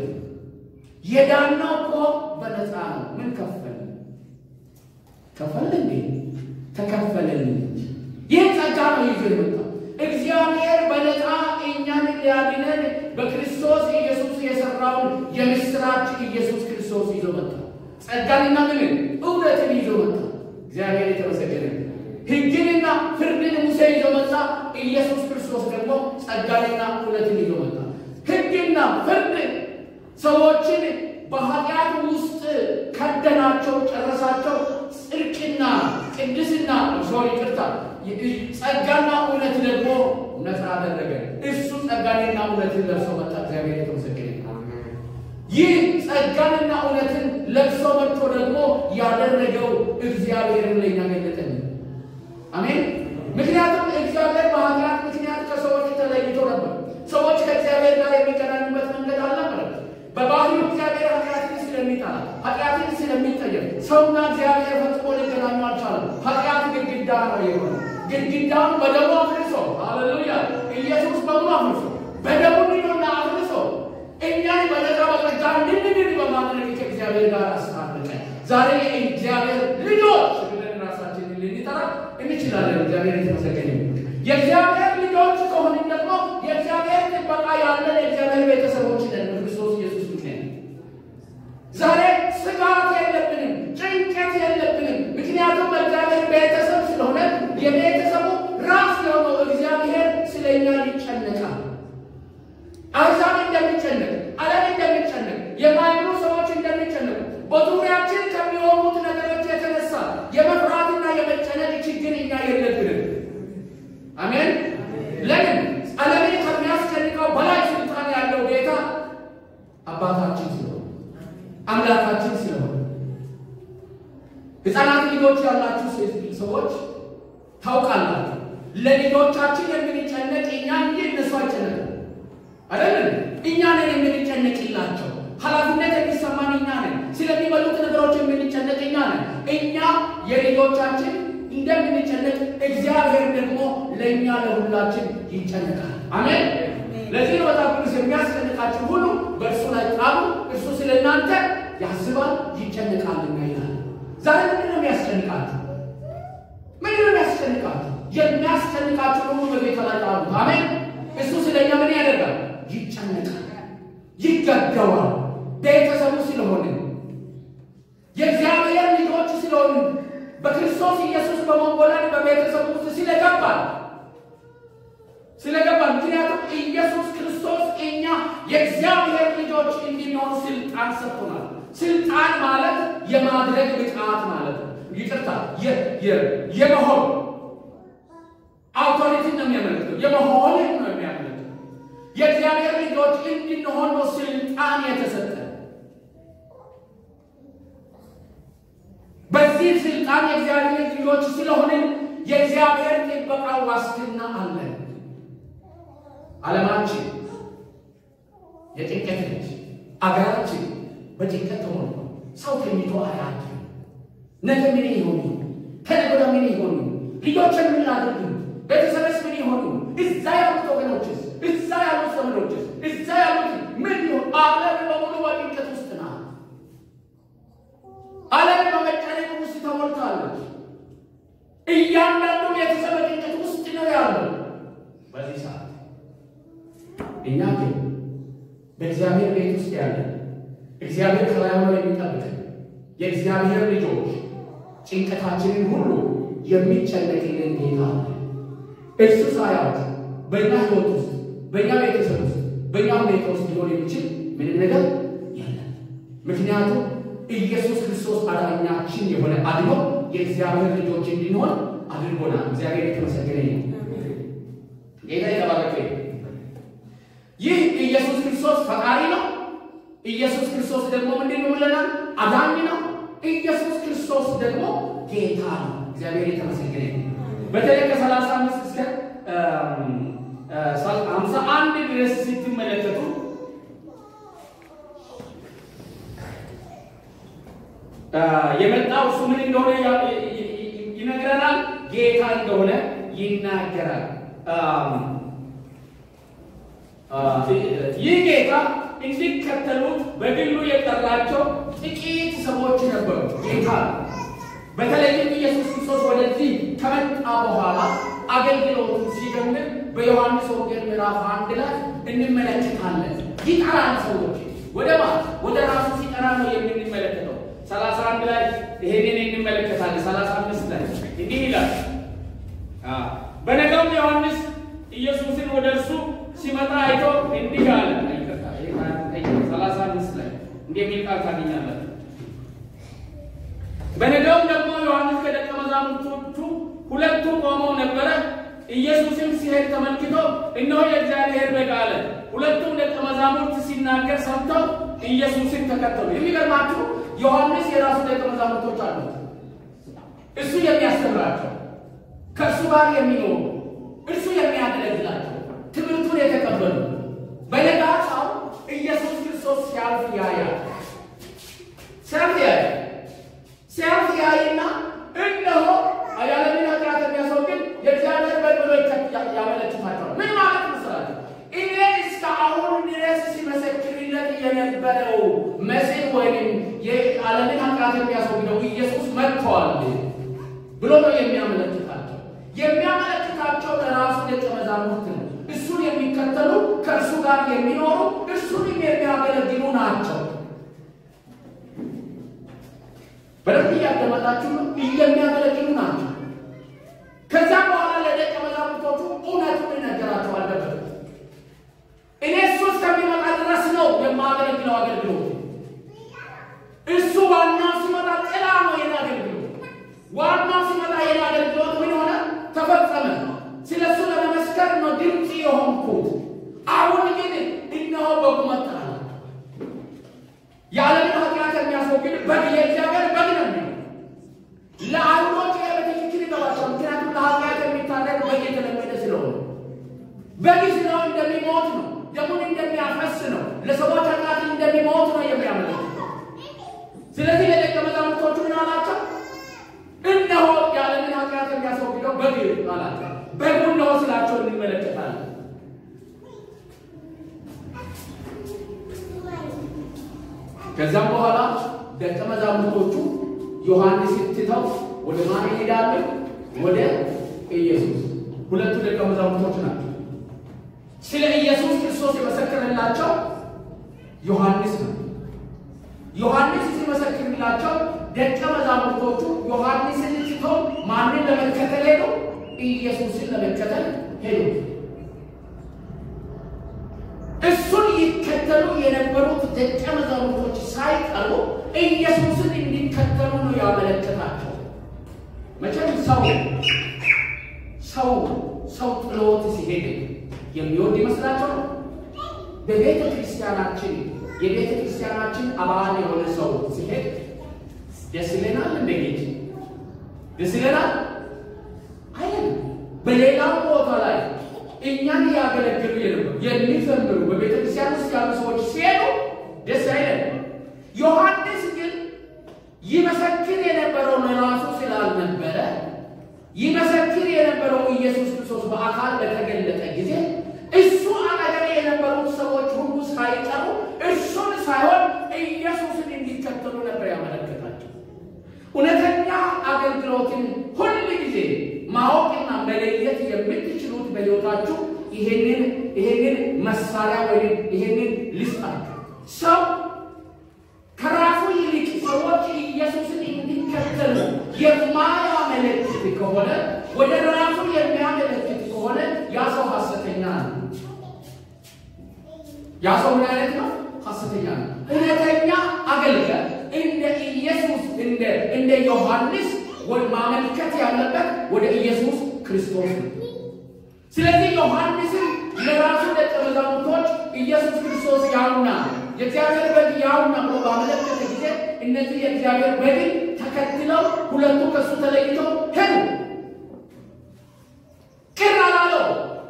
የዳነው እኮ በነፃ ነው። ምን ከፈል ከፈል እንዴ? ተከፈለልን እንጂ ይህ ጸጋ ነው ይዞ የመጣው እግዚአብሔር በነፃ እኛን ሊያድነን በክርስቶስ ኢየሱስ የሰራውን የምስራች ኢየሱስ ክርስቶስ ይዞ መጣ። ጸጋንና ምንን እውነትን ይዞ መጣ። እግዚአብሔር የተመሰገነ። ሕግንና ፍርድን ሙሴ ይዞ መጣ። ኢየሱስ ክርስቶስ ደግሞ ጸጋንና እውነትን ይዞ መጣ። ሕግና ፍርድ ሰዎችን በኃጢአት ውስጥ ከደናቸው፣ ጨረሳቸው። ጽድቅና ቅድስና ሶሪ ይቅርታ ጸጋና እውነት ደግሞ ነፃ አደረገ። እሱ ጸጋንና እውነትን ለብሶ መጣ። እግዚአብሔር የተመሰገነ። ይህ ጸጋንና እውነትን ለብሶ መጥቶ ደግሞ ያደረገው እግዚአብሔርን ለኛ ገለጠን። አሜን። ምክንያቱም እግዚአብሔር በኃጢአት ምክንያት ከሰዎች ተለይቶ ነበር። ሰዎች ከእግዚአብሔር ጋር የሚገናኙበት መንገድ አልነበረም። በባህሪው እግዚአብሔር ኃጢአትን ስለሚጠላ ኃጢአትን ስለሚጠየፍ ሰውና እግዚአብሔር ፈጽሞ ሊገናኙ አልቻለም። ኃጢአት ግድግዳ ነው የሆነ ግድግዳውን በደሙ አፍርሶ ሃሌሉያ! ኢየሱስ በሙሉ አፍርሶ በደሙ ንዶና አፍርሶ እኛን በነፃ በጸጋ እንድንድን በማድረግ ከእግዚአብሔር ጋር አስታረቀ። ዛሬ የእግዚአብሔር ልጆች ብለን ራሳችንን ልንጠራ እንችላለን። እግዚአብሔር የተመሰገነ የእግዚአብሔር ልጆች ከሆንን ደግሞ የእግዚአብሔር ጥበቃ ያለን የእግዚአብሔር ቤተሰቦች ነን በክርስቶስ ኢየሱስ ምክንያት። ዛሬ ስጋት የለብንም፣ ጭንቀት የለብንም። ምክንያቱም በእግዚአብሔር ቤተሰብ ስለሆነ የቤተሰቡ ራስ የሆነው እግዚአብሔር ስለኛ ይጨነቃል። አሕዛብ እንደሚጨነቅ፣ ዓለም እንደሚጨነቅ፣ የማይምኑ ሰዎች እንደሚጨነቁ በዙሪያችን ከሚሆኑት ነገሮች የተነሳ የመፍራትና የመጨነቅ ችግር እኛ የለብንም። አሜን። ለምን? ዓለምን ከሚያስጨንቀው በላይ ስልጣን ያለው ጌታ አባታችን ስለሆነ አምላካችን ስለሆነ ሕፃናት ልጆች ያላችሁ ሰዎች ታውቃላችሁ። ለልጆቻችን የምንጨነቅ እኛ እንጂ እነሱ አይጨነቅም። አይደለም እኛ ነን የምንጨነቅላቸው። ኃላፊነት የሚሰማን እኛ ነን። ስለሚበሉት ነገሮች የምንጨነቅ እኛ ነን። እኛ የልጆቻችን እንደምንጨነቅ እግዚአብሔር ደግሞ ለእኛ ለሁላችን ይጨነቃል። አሜን። ለዚህ ነው መጽሐፍ ቅዱስ የሚያስጨንቃችሁ ሁሉ በእርሱ ላይ ጣሉ፣ እርሱ ስለ እናንተ ያስባል ይጨነቃልና ይላል። ዛሬ ምንድን ነው የሚያስጨንቃችሁ? ምንድን ነው የሚያስጨንቃችሁ? የሚያስጨንቃችሁ ደግሞ በጌታ ላይ ጣሉት። አሜን። እሱ ስለ እኛ ምን ያደርጋል? ይጨነቃል፣ ይገደዋል። ቤተሰቡ ስለሆነ የእግዚአብሔር ልጆች ስለሆኑ በክርስቶስ ኢየሱስ በመወለድ በቤተሰቡ ውስጥ ስለገባል ስለገባል። ምክንያቱም ኢየሱስ ክርስቶስ እኛ የእግዚአብሔር ልጆች እንዲኖር ስልጣን ሰጥቶናል። ስልጣን ማለት የማድረግ ብቃት ማለት ነው። ይቅርታ የመሆን አውቶሪቲ ነው የሚያመለክተው። የመሆንን ነው የሚያመለክተው። የእግዚአብሔር ልጆች እንድንሆን ነው ስልጣን የተሰጠ። በዚህ ስልጣን የእግዚአብሔር ልጆች ስለሆንን የእግዚአብሔር ጥበቃ ዋስትና አለን። ዓለማችን የጭንቀት ነች። አገራችን በጭንቀት ተሞልቷል። ሰው ተኝቶ አያድርም። ነገ ምን ይሆኑ? ከነገ ወዲያ ምን ይሆኑ? ልጆችን ምን ላድርግ? ቤተሰብስ ምን ይሆኑ? እዛ ያሉት ወገኖችስ፣ እዛ ያሉት ዘመዶችስ፣ እዛ ያሉት ምን ይሆን? ዓለም በሙሉ በጭንቀት ውስጥ ናት። ዓለም በመጨነቅ ውስጥ ተሞልታለች። እያንዳንዱ ቤተሰብ በጭንቀት ውስጥ ነው ያለው በዚህ ሰዓት። እኛ ግን በእግዚአብሔር ቤት ውስጥ ያለን እግዚአብሔር ከላይ ሆኖ የሚጠብቀን የእግዚአብሔር ልጆች ጭንቀታችንን ሁሉ የሚጨነቅልን ጌታ አለ። እርሱ ሳያውቅ በእኛ ሕይወት ውስጥ በእኛ ቤተሰብ ውስጥ በእኛ ሁኔታ ውስጥ ሊሆን የሚችል ምንም ነገር የለም። ምክንያቱም ኢየሱስ ክርስቶስ አዳኛችን የሆነ አድኖ የእግዚአብሔር ልጆች እንድንሆን አድርጎናል። እግዚአብሔር የተመሰገነ ነው። ጌታ የተባረከ ይሁን። ይህ ኢየሱስ ክርስቶስ ፈጣሪ ነው። ኢየሱስ ክርስቶስ ደግሞ ምንድን ነው ብለናል? አዳኝ ነው። ኢየሱስ ክርስቶስ ደግሞ ጌታ ነው። እግዚአብሔር የተመሰገነ ይሁን። በተለይ ከሰላሳ አምስት እስከ ሀምሳ አንድ ድረስ ስትመለከቱ የመጣው እሱ ምን እንደሆነ ይነግረናል። ጌታ እንደሆነ ይናገራል። ይህ ጌታ እንዲከተሉት በግሉ የጠራቸው ጥቂት ሰዎች ነበሩ። ጌታ በተለይም ኢየሱስ ክርስቶስ ወደዚህ ከመጣ በኋላ አገልግሎቱን ሲጀምር በዮሐንስ ወንጌል ምዕራፍ አንድ ላይ እንመለከታለን። ይጠራል ሰዎች ወደ ማለት ወደ ራሱ ሲጠራ ነው የምንመለከተው። ሰላሳ አንድ ላይ ይሄንን እንመለከታለን። ሰላሳ አምስት ላይ እንዲህ ይላል። በነገውም ዮሐንስ ኢየሱስን ወደ እርሱ ሲመጣ አይቶ እንዲህ አለ። ሰላሳ አምስት ላይ እንዲህ የሚል ቃል ታገኛላችሁ። በነገውም ደግሞ ዮሐንስ ከደቀ መዛሙርቶቹ ሁለቱ ቆመው ነበረ። ኢየሱስም ሲሄድ ተመልክቶ እነሆ የእግዚአብሔር በግ አለ። ሁለቱም ደቀ መዛሙርት ሲናገር ሰምተው ኢየሱስን ተከተሉ። የሚገርማችሁ ዮሐንስ የራሱ ደቀ መዛሙርቶች አሉት። እሱ የሚያስተምራቸው ከእሱ ጋር የሚኖሩ እርሱ የሚያገለግላቸው ትምህርቱን የተቀበሉ በነጋታው ኢየሱስ ክርስቶስ ሲያልፍ ያያል። ሲያልፍ ያያል። ሲያልፍ ያይና እነሆ ያለምን ኃጢአት የሚያስወግድ የእግዚአብሔር በግ ብሎ ያመለክታቸዋል። ምን ማለት መስላቸው? እኔ እስከ አሁን ድረስ ሲመሰክርለት የነበረው መሲህ ወይም የዓለምን ኃጢአት የሚያስወግደው ኢየሱስ መጥተዋል ብሎ ነው የሚያመለክታቸው። የሚያመለክታቸው ለራሱ ደቀ መዛሙርት ነው። እሱን የሚከተሉ ከእርሱ ጋር የሚኖሩ እርሱንም የሚያገለግሉ ናቸው። በደንብ እያዳመጣችሁ ነው። የሚያገለግሉ ናቸው። ከዚያም በኋላ ለደቀ መዛሙርቶቹ እውነቱን ይነገራቸው አለበት። እኔ እሱ እስከሚመጣ ድረስ ነው የማገለግለው አገልግሎት። እሱ ዋናው ሲመጣ ጥላ ነው የኔ አገልግሎት። ዋናው ሲመጣ የኔ አገልግሎት ምን ሆነ? ተፈጸመ። ስለ እሱ ለመመስከር ነው ድምፅ የሆንኩት። አሁን ግን እነሆ በጉ መጣ። የዓለምን ኃጢአት የሚያስወግድ በግ የእግዚአብሔር በግ ነው የሚለው ለአይሁዶች በትክክል ይገባቸዋል። ምክንያቱም ለኃጢአት የሚታረድ በግ የተለመደ ስለሆነ በግ ስራው እንደሚሞት ነው፣ ደሙን እንደሚያፈስ ነው፣ ለሰዎች ኃጢአት እንደሚሞት ነው የሚያመለክተው። ስለዚህ ለደቀ መዛሙርቶቹ ምን አላቸው? እነሆ የዓለምን ኃጢአት የሚያስወግደው በግ አላቸው። በጉ እነሆ ስላቸው እንመለከታለን። ከዛም በኋላ ደቀ መዛሙርቶቹ ዮሐንስ ትተው ወደ ማን ይሄዳሉ? ወደ ኢየሱስ። ሁለቱ ደቀ መዛሙርቶች ናቸው። ስለ ኢየሱስ ክርስቶስ የመሰከረላቸው ዮሐንስ ነው። ዮሐንስ ሲመሰክርላቸው ደቀ መዛሙርቶቹ ዮሐንስን ትተው ማንን ለመከተል ሄዱ? ኢየሱስን ለመከተል ሄዱ። እሱን ይከተሉ የነበሩት ደቀ መዛሙርቶች ሳይቀሩ ኢየሱስን እንዲከተሉ ነው ያመለከታቸው። መቼም ሰው ሰው ሰው ጥሎት ሲሄድ የሚወድ ይመስላችኋል? በቤተ ክርስቲያናችን የቤተ ክርስቲያናችን አባል የሆነ ሰው ሲሄድ ደስ ይለናል። እንደ ጌት ደስ ይለናል አይደል? በሌላው ቦታ ላይ እኛን እያገለገሉ የሚዘምሩ በቤተ ክርስቲያን ውስጥ ያሉ ሰዎች ሲሄዱ ደስ አይለን። ዮሐንስ ግን ይመሰክር የነበረው ለራሱ ስላልነበረ ይመሰክር የነበረው ኢየሱስ ክርስቶስ በአካል በተገለጠ ጊዜ እሱ አጠገብ የነበሩት ሰዎች ሁሉ ሳይቀሩ እሱን ሳይሆን ኢየሱስን እንዲከተሉ ነበር ያመለከታቸው። እውነተኛ አገልግሎትን ሁል ጊዜ ማወቅና መለየት የምትችሉት በሕይወታችሁ ይሄንን ይሄንን መሳሪያ ወይም ይሄንን ልስጣችሁ። ሰው ከራሱ ይልቅ ሰዎች ኢየሱስን እንዲከተሉ የማያመለክት ከሆነ ወደ ራሱ የሚያመለክት ከሆነ ያ ሰው ሐሰተኛ ነው። ያ ሰው ምን አይነት ነው? ሐሰተኛ ነው። እውነተኛ አገልጋይ እንደ ኢየሱስ እንደ እንደ ዮሐንስ ወይ ማመልከት ያለበት ወደ ኢየሱስ ክርስቶስ ነው። ስለዚህ ዮሐንስን ለራሱ ደቀ መዛሙርቶች ኢየሱስ ክርስቶስ ያውና የእግዚአብሔር በግ ያውና ብሎ ባመለከተ ጊዜ እነዚህ የእግዚአብሔር በግን ተከትለው ሁለቱ ከእሱ ተለይተው ሄዱ። ቅር አላለው።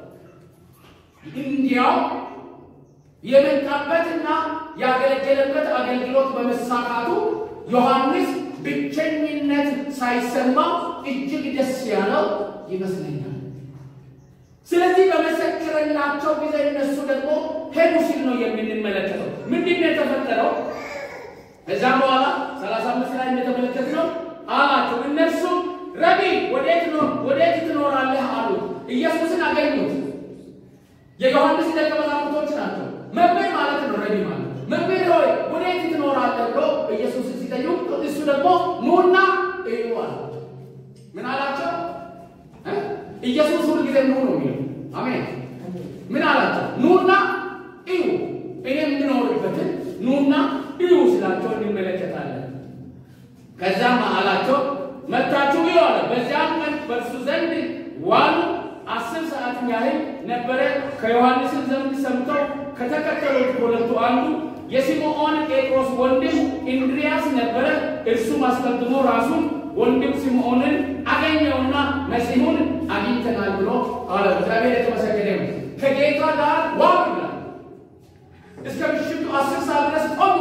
እንዲያው የመጣበትና ያገለገለበት አገልግሎት በመሳካቱ ዮሐንስ ብቸኝነት ሳይሰማው እጅግ ደስ ያለው ይመስለኛል። ስለዚህ በመሰከረላቸው ጊዜ እነሱ ደግሞ ሄዱ ሲል ነው የምንመለከተው። ምንድን ነው የተፈጠረው? ከዛም በኋላ ሰላሳ አምስት ላይ እንደተመለከትነው አላቸው። እነርሱም ረቢ ወዴት ነው ወዴት ትኖራለህ አሉት። ኢየሱስን አገኙት። የዮሐንስ ደቀ መዛሙርቶች ናቸው። መምህር ማለት ነው። ረቢ ማለት መምህር ሆይ ወዴት ትኖራለህ ብሎ ኢየሱስ ሲጠይቁ እሱ ደግሞ ኑና እዩ አላቸው። ምን አላቸው? ኢየሱስ ሁል ጊዜ ኑ ነው የሚለው። አሜን። ምን አላቸው? ኑና እዩ፣ እኔ የምኖርበትን ኑና እዩ ስላቸው እንመለከታለን። ከዛም አላቸው መታችሁ እዩ አለ። በዚያም ቀን በእርሱ ዘንድ ዋሉ። አስር ሰዓት ያህል ነበረ። ከዮሐንስን ዘንድ ሰምተው ከተከተሉት ሁለቱ አንዱ የሲምዖን ጴጥሮስ ወንድም እንድርያስ ነበረ። እርሱም አስቀድሞ ራሱን ወንድም ሲምዖንን አገኘውና መሲሁን አግኝተናል ብሎ አለ። እግዚአብሔር የተመሰገነ ይሁን። ከጌታ ጋር ዋሉ ይላል። እስከ ምሽቱ አስር ሰዓት ድረስ ቆሙ።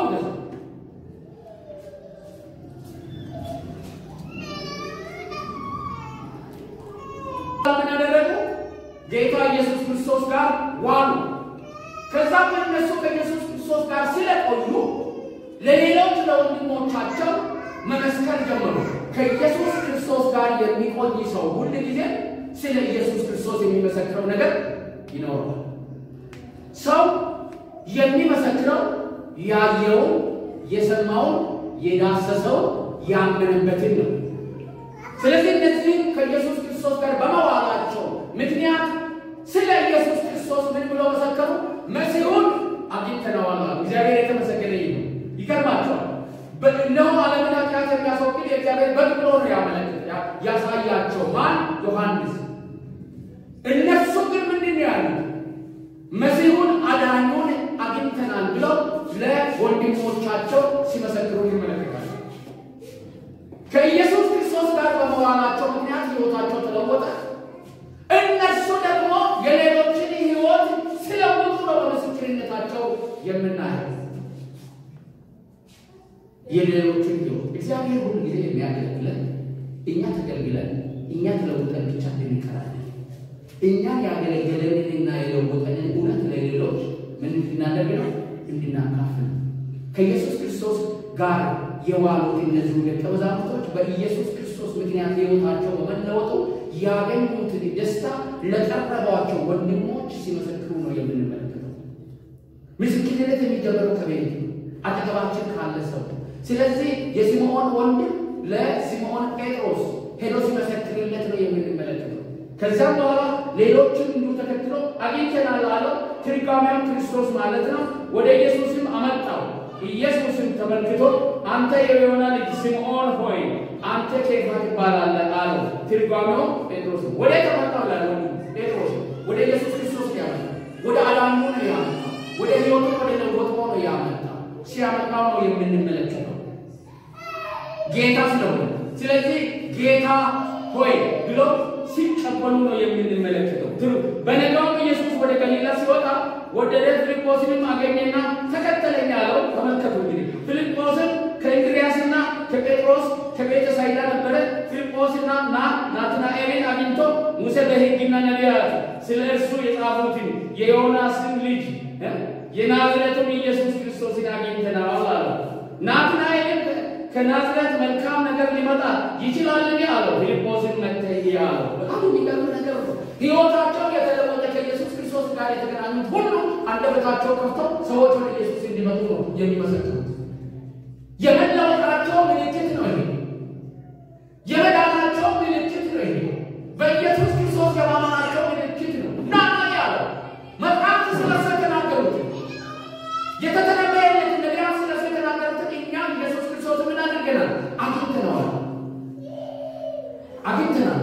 ምን ያደረጉ? ጌታ ኢየሱስ ክርስቶስ ጋር ዋሉ። ከዛም እነሱ ከኢየሱስ ክርስቶስ ጋር ስለቆዩ ለሌሎች ለወንድሞቻቸው መመስከር ጀመሩ። ከኢየሱስ ክርስቶስ ጋር የሚቆይ ሰው ሁል ጊዜ ስለ ኢየሱስ ክርስቶስ የሚመሰክረው ነገር ይኖረዋል። ሰው የሚመሰክረው ያየውን፣ የሰማውን፣ የዳሰሰው ያመነበትን ነው። ስለዚህ እነዚህም ከኢየሱስ ክርስቶስ ጋር በመዋላቸው ምክንያት ስለ ኢየሱስ ክርስቶስ ምን ብሎ መሰከሩ? መሲሁን አግኝተነዋል። እግዚአብሔር የተመሰገነ ይሁን። ይገርማቸዋል። እነሆ ዓለምን ኃጢአት የሚያስወግድ የእግዚአብሔር በግ ብሎ ነው ያመለክት ያሳያቸው ማን? ዮሐንስ። እነሱ ግን ምንድን ነው ያሉት? መሲሁን አዳኙን አግኝተናል ብለው ለወንድሞቻቸው ሲመሰክሩ ይመለከታል። ከኢየሱስ ክርስቶስ ጋር በመዋላቸው ምክንያት ሕይወታቸው ተለወጠ። እነሱ ደግሞ የሌሎችን ሕይወት ሲለውጡ ነው በምስክርነታቸው የምናየው። የሌሎችን ሕይወት እግዚአብሔር ሁሉ ጊዜ የሚያገለግለን እኛ ተገልግለን እኛ ተለውጠን ብቻ እንቀራለን። እኛን ያገለገለንንና የለወጠንን እውነት ለሌሎች ምን እንድናደርግ ነው? እንድናካፍል ከኢየሱስ ክርስቶስ ጋር የዋሉት እነዚሁ ደቀ መዛሙርቶች በኢየሱስ ክርስቶስ ምክንያት ሕይወታቸው በመለወጡ ያገኙትን ደስታ ለቀረቧቸው ወንድሞች ሲመሰክሩ ነው የምንመለከተው። ምስክርነት የሚጀምረው ከቤት ነው፣ አጠገባችን ካለ ሰው። ስለዚህ የሲምዖን ወንድም ለሲምዖን ጴጥሮስ ሄዶ ሲመሰክርለት ነው የምንመለከተው። ከዚያም በኋላ ሌሎችን እንዲሁ ተከትሎ አግኝተናል አለው። ትርጓሜው ክርስቶስ ማለት ነው። ወደ ኢየሱስም አመጣው። ኢየሱስም ተመልክቶ አንተ የዮና ልጅ ስምዖን ሆይ አንተ ኬፋ ትባላለህ አለው። ትርጓሜው ጴጥሮስ ወደ ተመጣው ላለ ጴጥሮስ ወደ ኢየሱስ ክርስቶስ ያመጣ ወደ አዳኙ ነው ያመጣ ወደ ሕይወቱ ወደ ለወጥሞ ነው ያመጣ ሲያመጣው ነው የምንመለከተው ጌታ ስለሆነ። ስለዚህ ጌታ ሆይ ብሎ ሲቀበሉ ነው የምንመለከተው። ትሩ በነጋውም ኢየሱስ ወደ ገሊላ ሲወጣ ወደደ፣ ፊልጶስንም አገኘና ተከተለኝ አለው። ተመልከቱ እንግዲህ ፊልጶስን ከእንድርያስና ከጴጥሮስ ከቤተ ሳይዳ ነበረ። ፊልጶስና ና ናትናኤልን አግኝቶ ሙሴ በሕግና ነቢያት ስለ እርሱ የጻፉትን የዮናስን ልጅ የናዝሬቱን ኢየሱስ ክርስቶስን አግኝተናል አለ። ናትናኤልን ከናዝሬት መልካም ነገር ሊመጣ ይችላልን? አለው። ፊልጶስን መተህ አለው። በጣም የሚገርም ነገር ነው። ሕይወታቸው የተለወጠ ከኢየሱስ ክርስቶስ ጋር የተገናኙት ሁሉ አንደበታቸው ከፍተው ሰዎች ወደ ኢየሱስ እንዲመጡ ነው የሚመሰክሩት። የመለወጣቸው ምልክት ነው ይሄ። የመዳናቸው ምልክት ነው ይሄ። በኢየሱስ ክርስቶስ የማመናቸው ምልክት ነው። ናና ያለው መጽሐፍት ስለሱ የተናገሩት የተተነበየለት ነቢያት ስለሱ የተናገሩትን እኛም ኢየሱስ ክርስቶስ ምን አድርገናል? አግኝተነዋል፣ አግኝተናል።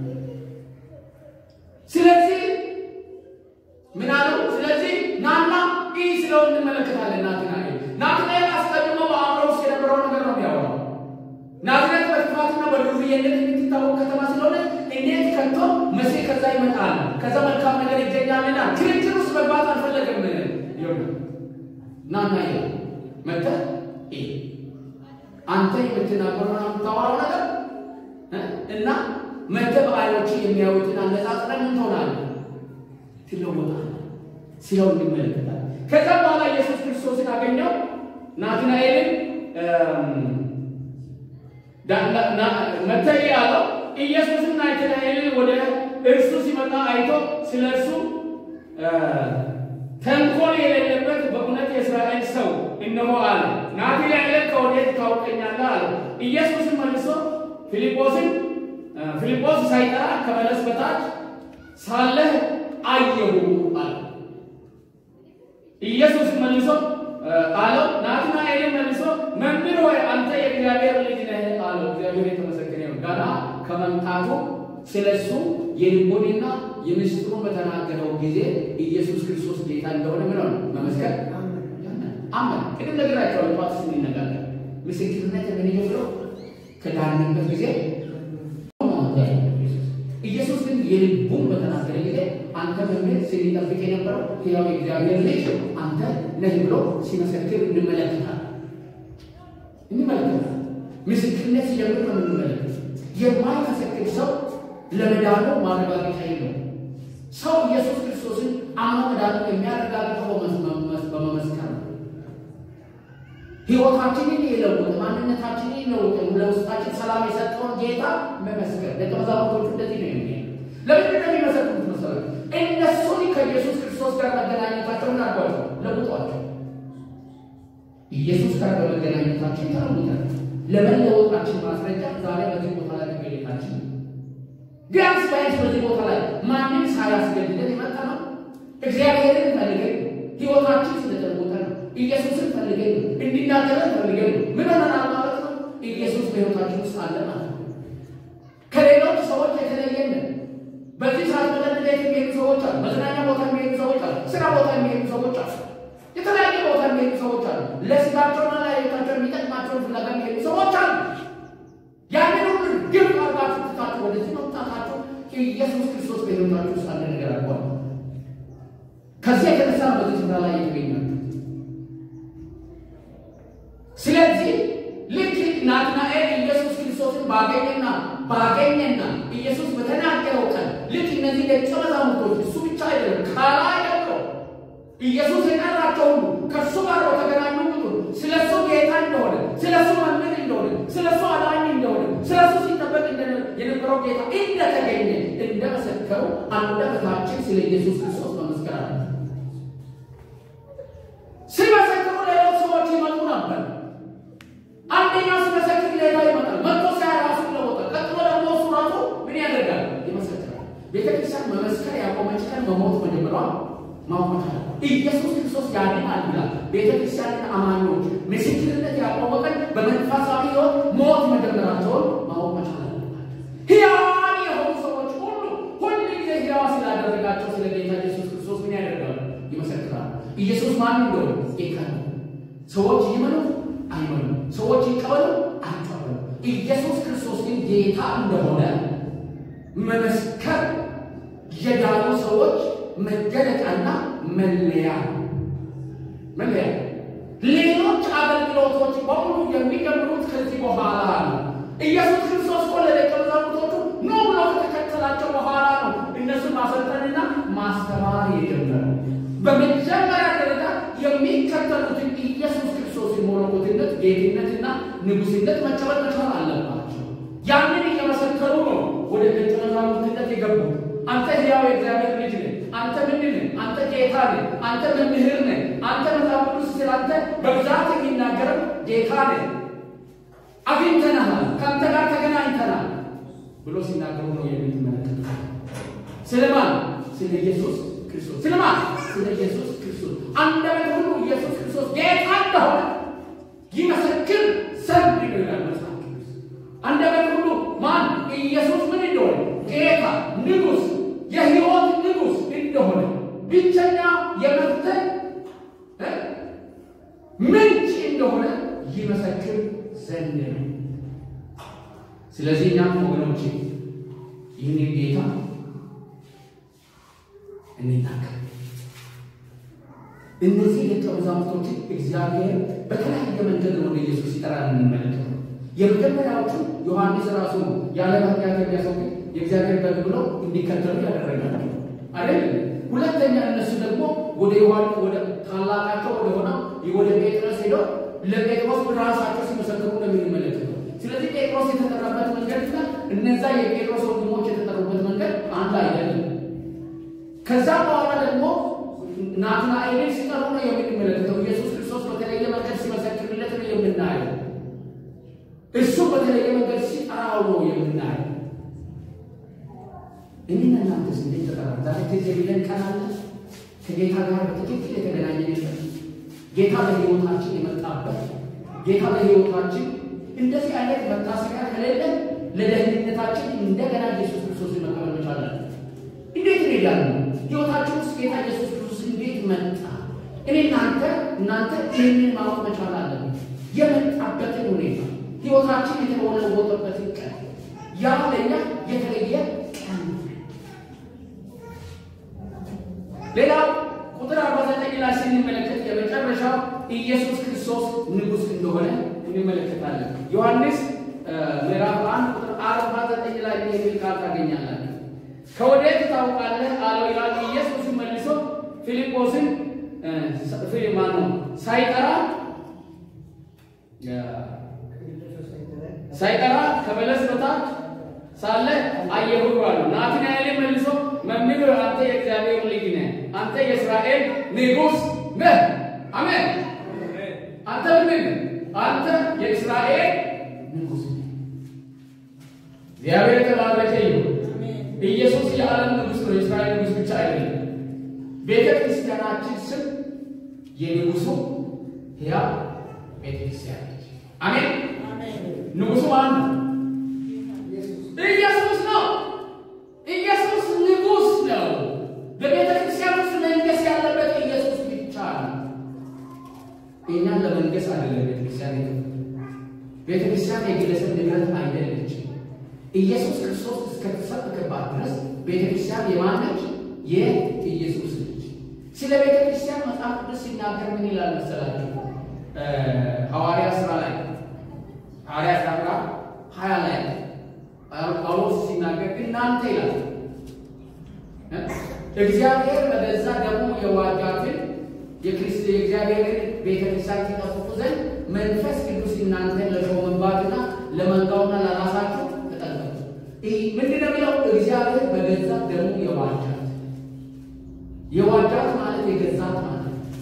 ስለዚህ ምን አለው? ስለዚህ ናና ይህ ስለው እንመለከታለን። ናትናኤል ናትናኤል አስቀድሞ በአእምሮ ውስጥ የነበረው ነገር ነው የሚያወራው። ናዝሬት በክፋትና በዱርዬነት የምትታወቅ ከተማ ስለሆነ እንዴት ከቶ መሲህ ከዛ ይመጣል ከዛ መልካም ነገር ይገኛልና ክርክር ውስጥ መግባት አልፈለገም። ይሆነ ናና ይ መተ አንተ የምትናገረው የምታወራው ነገር እና መተ በዓይኖች የሚያዩትን አነጻጽረን ምን ትሆናለህ? ትለወጣለህ ሲለው እንመለከታል። ከዛ በኋላ ኢየሱስ ክርስቶስን አገኘው። ናትናኤልን መተይ አለው። ኢየሱስን ናትናኤልን ወደ እርሱ ሲመጣ አይቶ ስለ እርሱ ተንኮል የሌለበት በእውነት የእስራኤል ሰው እነሆ አለ። ናትናኤልን ከወዴት ታውቀኛለህ? አለ። ኢየሱስን መልሶ ፊልጶስን ፊልጶስ ሳይጠራ ከበለስ በታች ሳለህ አየሁ አለ። ኢየሱስ መልሶ አለው። ናትናኤልን መልሶ መምህር ሆይ አንተ የእግዚአብሔር ልጅ ነህ አለው። እግዚአብሔር የተመሰገነ ይሁን። ገና ከመምጣቱ ስለ እሱ የልቡንና የምስጢሩን በተናገረው ጊዜ ኢየሱስ ክርስቶስ ጌታ እንደሆነ ምን ሆነ መመስከር አመን። ቅድም ነግራቸዋለሁ። ጠዋት ስንነጋገር ምስክርነት የምንጀምረው ከዳንበት ጊዜ ኢየሱስ ግን የልቡን በተናገረ ጊዜ አንተ መምህር ሲጠብቅ የነበረው ሕያው የእግዚአብሔር ልጅ አንተ ነህ ብሎ ሲመሰክር እንመለከታል እንመለከታል። ምስክርነት ሲጀምር ነው የምንመለከት። የማይመሰክር ሰው ለመዳኑ ማረጋገጫ የለው። ሰው ኢየሱስ ክርስቶስን አምኖ መዳኑ የሚያረጋግጠው በመመስከር ነው። ሕይወታችንን የለውጥ ማንነታችንን የለውጥ ለውስጣችን ሰላም የሰጠውን ጌታ መመስከር። ደቀ መዛሙርቶቹ እንደዚህ ነው የሚ ለምንድን ነው የሚመሰክሩት መሰረት? እነሱን ከኢየሱስ ክርስቶስ ጋር መገናኘታቸውን አድርጓቸው ለውጧቸው። ኢየሱስ ጋር በመገናኘታችን ተለውጠን ለመለወጣችን ማስረጃ ዛሬ በዚህ ቦታ ላይ መገኘታችን ቢያንስ ቢያንስ በዚህ ቦታ ላይ ማንም ሳያስገድደን የመጣ ነው። እግዚአብሔርን ፈልገን ሕይወታችን ስለተለወጠ ነው። ኢየሱስን ፈልገን ነው። እንዲናገረን ፈልገን ነው። ምን ሆነናል ማለት ነው? ኢየሱስ በሕይወታችን ውስጥ አለ ማለት ነው። ከሌሎች ሰዎች የተለየን ነው። በዚህ ሰዓት መጠን ቤት የሚሄዱ ሰዎች አሉ። መዝናኛ ቦታ የሚሄዱ ሰዎች አሉ። ስራ ቦታ የሚሄዱ ሰዎች አሉ። የተለያየ ቦታ የሚሄዱ ሰዎች አሉ። ለስጋቸውና ለሕይወታቸው የሚጠቅማቸውን ፍለጋ የሚሄዱ ሰዎች አሉ። ያንን ሁሉ ግብ አርጋችሁ ትታችሁ ወደዚህ መምጣታችሁ ኢየሱስ ክርስቶስ በሕይወታችሁ ውስጥ አለ ነገር አልኳል። ከዚህ የተነሳ በዚህ ስፍራ ላይ የተገኛል። ስለዚህ ልክ ናትናኤል ኢየሱስ ክርስቶስን ባገኘና ባገኘና ኢየሱስ በተናገረው ቀን ልክ እነዚህ ደቀ መዛሙርቶች እሱ ብቻ አይደለም ከላይ ደግሞ ኢየሱስ የጠራቸው ሁሉ ከእሱ ጋር በተገናኙ ቁጥር ስለ እሱ ጌታ እንደሆነ፣ ስለ እሱ መምህር እንደሆነ፣ ስለ እሱ አዳኝ እንደሆነ፣ ስለ እሱ ሲጠበቅ የነበረው ጌታ እንደተገኘ እንደመሰከሩ አንደበታችን ስለ ኢየሱስ ክርስቶስ መመስከር አለ። ሲመሰክሩ ሌሎች ሰዎች ይመጡ ነበር። አንደኛው ሲመሰክር ሌላ ይመጣል። መጥቶ ሲያ ራሱ ይለወጣል። ቀጥሎ ደግሞ እሱ ራሱ ምን ያደርጋል? ይመሰክራል። ቤተክርስቲያን መመስከር ያቆመች ቀን በሞት መጀመሯ ማወቅ አለ። ኢየሱስ ክርስቶስ ያድናል ብላ ቤተክርስቲያንን አማኞች ምስክርነት ያቆመ ቀን በመንፈሳዊ ሕይወት ሞት መጀመራቸውን ማወቅ መቻል አለባቸው። ሕያዋን የሆኑ ሰዎች ሁሉ ሁል ጊዜ ሕያዋ ስላደረ ኢየሱስ ማን እንደሆነ ጌታ ነው። ሰዎች ይመኑ አይመኑ፣ ሰዎች ይቀበሉ አይቀበሉ፣ ኢየሱስ ክርስቶስ ግን ጌታ እንደሆነ መመስከር የዳኑ ሰዎች መገለጫና መለያ መለያ። ሌሎች አገልግሎቶች በሙሉ የሚጀምሩት ከዚህ በኋላ ነው። ኢየሱስ ክርስቶስ እኮ ለደቀ መዛሙርቶቹ ኑ ብሎ ከተከተላቸው በኋላ ነው እነሱን ማሰልጠንና ማስተማር የጀመረው። በመጀመሪያ ደረጃ የሚከተሉትን ኢየሱስ ክርስቶስ መለኮትነት፣ ጌትነትና ንጉሥነት መቀበል መቻል አለባቸው። ያንን እየመሰከሩ ነው ወደ ደቀ መዛሙርትነት የገቡት። አንተ ሕያው የእግዚአብሔር ልጅ ነህ፣ አንተ ምንድን ነህ? አንተ ጌታ ነህ፣ አንተ መምህር ነህ፣ አንተ መጽሐፍ ቅዱስ ስላንተ በብዛት የሚናገረው ጌታ ነህ፣ አግኝተናሃል፣ ከአንተ ጋር ተገናኝተናል ብሎ ሲናገሩ ነው የምትመለከቱት። ስለማን? ስለ ኢየሱስ ክርስቶስ። ስለማን? ስለ ኢየሱስ ክርስቶስ። አንደበት ሁሉ ኢየሱስ ክርስቶስ ጌታ እንደሆነ ይመሰክር ዘንድ ነው ይላል መጽሐፍ ቅዱስ። አንደበት ሁሉ ማን? ኢየሱስ ምን እንደሆነ ጌታ፣ ንጉሥ፣ የሕይወት ንጉሥ እንደሆነ ብቸኛ የመፍትሄ ምንጭ እንደሆነ ይመሰክር ዘንድ ነው። ስለዚህ እኛም ወገኖቼ ይህንን ጌታ እንናገር። እነዚህ ደቀ መዛሙርቶችን እግዚአብሔር በተለያየ መንገድ ወደ ኢየሱስ ሲጠራ እንመለከት። የመጀመሪያዎቹ ዮሐንስ ራሱ ያለ ኃጢአት የሚያስወግድ የእግዚአብሔር በግ ብሎ እንዲከተሉ ያደረጋቸው አይደል? ሁለተኛ እነሱ ደግሞ ወደ ዮሐንስ ወደ ታላቃቸው ወደ ሆነው ወደ ጴጥሮስ ሄደው ለጴጥሮስ ራሳቸው ሲመሰክሩ ነው የምንመለከተው። ስለዚህ ጴጥሮስ የተጠራበት መንገድና እነዛ የጴጥሮስ ወንድሞች የተጠሩበት መንገድ አንድ አይደለም። ከዛ በኋላ ደግሞ ናትናኤልን ሲጠሩ ነው የምንመለከተው። ኢየሱስ ክርስቶስ በተለየ መንገድ ሲመሰክርለት ነው የምናየው። እሱ በተለየ መንገድ ሲጠራው ነው የምናየው። እኔና እናንተስ እንዴት ተጠራ? ዛሬ ጊዜ ብለን ቀናለ ከጌታ ጋር በትክክል የተገናኘንበት ጌታ በሕይወታችን የመጣበት ጌታ በሕይወታችን እንደዚህ አይነት መታሰቢያ ከሌለ ለደህንነታችን እንደገና ኢየሱስ ክርስቶስን መቀበል መቻላለን። እንዴት እንሄዳለን? ሕይወታችን ውስጥ ጌታ ኢየሱስ ክርስቶስ እንዴት መጣ? እኔ እናንተ እናንተ ይህንን ማወቅ መቻል አለን። የመጣበትን ሁኔታ ሕይወታችን የተለወጠበትን ቀን ያ ለኛ የተለየ ቀን። ሌላው ቁጥር አርባ ዘጠኝ ላይ ስንመለከት የመጨረሻው ኢየሱስ ክርስቶስ ንጉሥ እንደሆነ እንመለከታለን። ዮሐንስ ምዕራፍ አንድ ቁጥር አርባ ዘጠኝ ላይ የሚል ቃል ታገኛላችሁ። ከወዴት ታውቃለህ አለው ይላል። ኢየሱስ መልሶ ፊልጶስን ማን ነው ሳይጠራ ሳይጠራ ከበለስ በታች ሳለ አየሁ አለው። ናትናኤል መልሶ መምህር አንተ የእግዚአብሔር ልጅ ነህ፣ አንተ የእስራኤል ንጉሥ ነህ። አሜን። አንተ ምን አንተ የእስራኤል ንጉሥ ነህ። እግዚአብሔር የተባረከ ይሁን። ኢየሱስ የዓለም ንጉሥ ነው፣ የእስራኤል ንጉሥ ብቻ አይደለም። ቤተ ክርስቲያናችን ስም የንጉሱ ሕያው ቤተ ክርስቲያን ነች። አሜን። ንጉሱ ማን ነው? ኢየሱስ ነው። ኢየሱስ ንጉሥ ነው። በቤተ ክርስቲያን ውስጥ መንገስ ያለበት ኢየሱስ ብቻ ነው። እኛን ለመንገስ አይደለም ቤተ ክርስቲያን ቤተ ክርስቲያን የግለሰብ ንብረት አይደለችም። ኢየሱስ ክርስቶስ እስከተሰበከባት ድረስ ቤተ ክርስቲያን የማነች? የኢየሱስ ልጅ። ስለ ቤተ ክርስቲያን መጽሐፍ ቅዱስ ሲናገር ምን ይላል መሰላችሁ? ሐዋርያ ስራ ላይ ሐዋርያ ስራ ሀያ ላይ ጳውሎስ ሲናገር እናንተ ይላል እግዚአብሔር በገዛ ደሙ የዋጃትን የክርስት የእግዚአብሔርን ቤተ ክርስቲያን ሲጠብቁ ዘንድ መንፈስ ቅዱስ እናንተን ለሾመባትና ለመንጋውና ለራሳችሁ ተጠንቀቁ። ምንድን ነው የሚለው? እግዚአብሔር በገዛ ደሙ የዋጃት የዋጃት ማለት የገዛት ማለት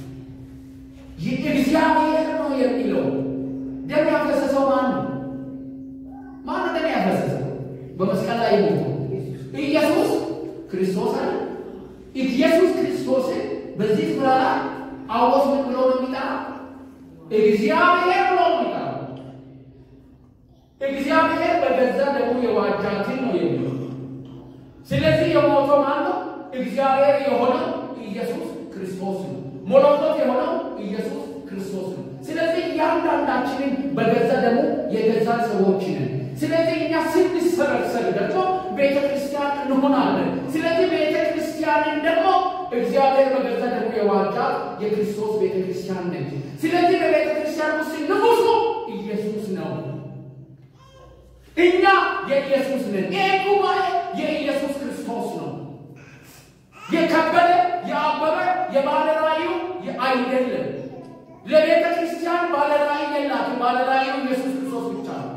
እግዚአብሔር ነው የሚለው። ደም ያፈሰሰው ማን ነው? ማን ደም ያፈሰሰው? በመስቀል ላይ ሞቶ ኢየሱስ ክርስቶስ አለ። ኢየሱስ ክርስቶስን በዚህ ስፍራ ላይ ጳውሎስ ምን ብሎ ነው የሚጠራው? እግዚአብሔር ብሎ ነው የሚጠራው። እግዚአብሔር በገዛ ደግሞ የዋጃትን ነው የሚለው። ስለዚህ የሞተው ማን ነው? እግዚአብሔር የሆነው ኢየሱስ ክርስቶስ ነው። ሞሎኮት የሆነው ኢየሱስ ክርስቶስ ነው። ስለዚህ እያንዳንዳችንን በገዛ ደሙ የገዛ ሰዎች ነን። ስለዚህ እኛ ስንሰበሰብ ደግሞ ቤተ ክርስቲያን እንሆናለን። ስለዚህ ቤተ ክርስቲያንን ደግሞ እግዚአብሔር በገዛ ደሙ የዋጃት የክርስቶስ ቤተ ክርስቲያን ነች። ስለዚህ በቤተ ክርስቲያን ውስጥ ንጉሱ ኢየሱስ ነው። እኛ የኢየሱስ ነን። ይህ ጉባኤ የኢየሱስ ክርስቶስ ነው። የከበደ የአበበ የባለራእዩ አይደለም። ለቤተ ክርስቲያን ባለራእይ የላትም። ባለራእዩ ኢየሱስ ክርስቶስ ብቻ ነው።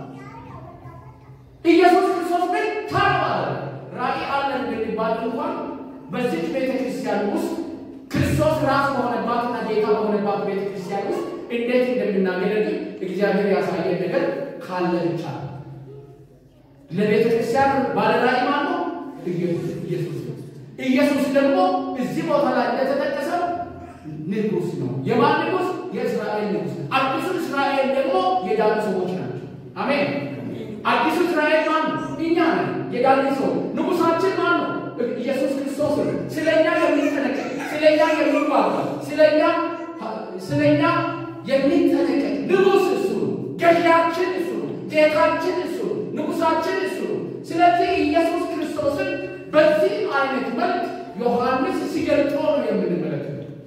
ኢየሱስ ክርስቶስ ግን ታባለ ራእይ አለን ብንባል እንኳን በዚች ቤተ ክርስቲያን ውስጥ ክርስቶስ ራስ በሆነባትና ጌታ በሆነባት ቤተ ክርስቲያን ውስጥ እንዴት እንደምናገለግል እግዚአብሔር ያሳየን ነገር ካለ ብቻ ነው። ለቤተ ክርስቲያን ባለራእይ ማን ነው? ኢየሱስ ነው። ኢየሱስ ደግሞ እዚህ ቦታ ላይ እንደተጠቀሰው ንጉሥ ነው። የማን ንጉሥ? የእስራኤል ንጉሥ። አዲሱ እስራኤል ደግሞ የዳኑ ሰዎች ናቸው። አሜን። አዲሱ እስራኤል ማን ነው? እኛ ነን፣ የዳኑ ሰው። ንጉሳችን ማን ነው? ኢየሱስ ክርስቶስ ነው። ስለኛ የሚጠነቀቅ ስለኛ የሚዋጋ ስለኛ ስለኛ የሚጠነቀቅ ንጉሥ እሱ ነው። ገዢያችን እሱ ነው። ጌታችን እሱ ነው። ንጉሳችን እሱ ነው። ስለዚህ ኢየሱስ ክርስቶስን በዚህ አይነት መልክ ዮሐንስ ሲገልጦ ነው የምንመለከተው።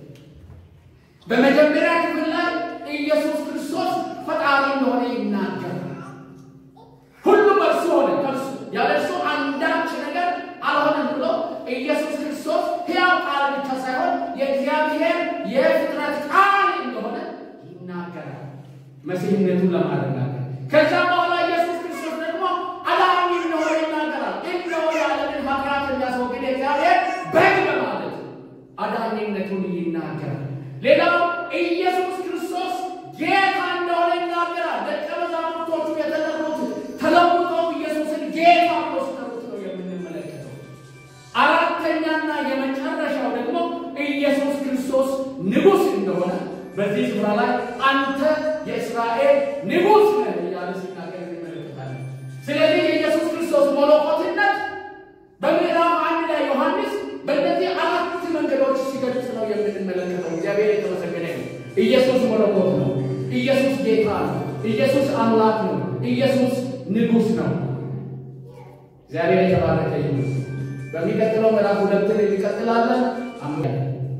በመጀመሪያ ክፍል ላይ ኢየሱስ ክርስቶስ ፈጣሪ እንደሆነ ይናገራል። ሁሉ በእርሱ ሆነ፣ ከእርሱ ያለ እርሱ አንዳች ነገር አልሆነም ብሎ ኢየሱስ ክርስቶስ ሕያው ቃል ብቻ ሳይሆን የእግዚአብሔር የፍጥረት ቃል እንደሆነ ይናገራል፣ መሲህነቱን ለማረጋገጥ ከዛ በኋላ ኢየሱስ ክርስቶስ ደግሞ አዳኝ እንደሆነ ይናገራል። እነሆ የዓለምን ኃጢአት የሚያስወግድ እግዚአብሔር በግ በማለት አዳኝነቱን ይናገራል። ሌላው ኢየሱስ ክርስቶስ ጌታ እንደሆነ ይናገራል። ደቀ መዛሙርቶቹ የተጠሩት ተለውጠው ኢየሱስን ጌታ ብሎ ሲጠሩት ነው የምንመለከተው። አራተኛና የመጨረሻው ደግሞ ኢየሱስ ክርስቶስ ንጉሥ እንደሆነ በዚህ ስፍራ ላይ አንተ የእስራኤል ንጉሥ ነህ እያለ ሲናገር እንመለከታለን። ስለዚህ የኢየሱስ ክርስቶስ መለኮትነት በምዕራፍ አንድ ላይ ዮሐንስ በእነዚህ አራት መንገዶች ሲገልጽ ነው የምንመለከተው። እግዚአብሔር የተመሰገነ ነው። ኢየሱስ መለኮት ነው። ኢየሱስ ጌታ ነው። ኢየሱስ አምላክ ነው። ኢየሱስ ንጉሥ ነው። እግዚአብሔር የተባረከ ይሁን። በሚቀጥለው ምዕራፍ ሁለትን እንቀጥላለን። አሜን።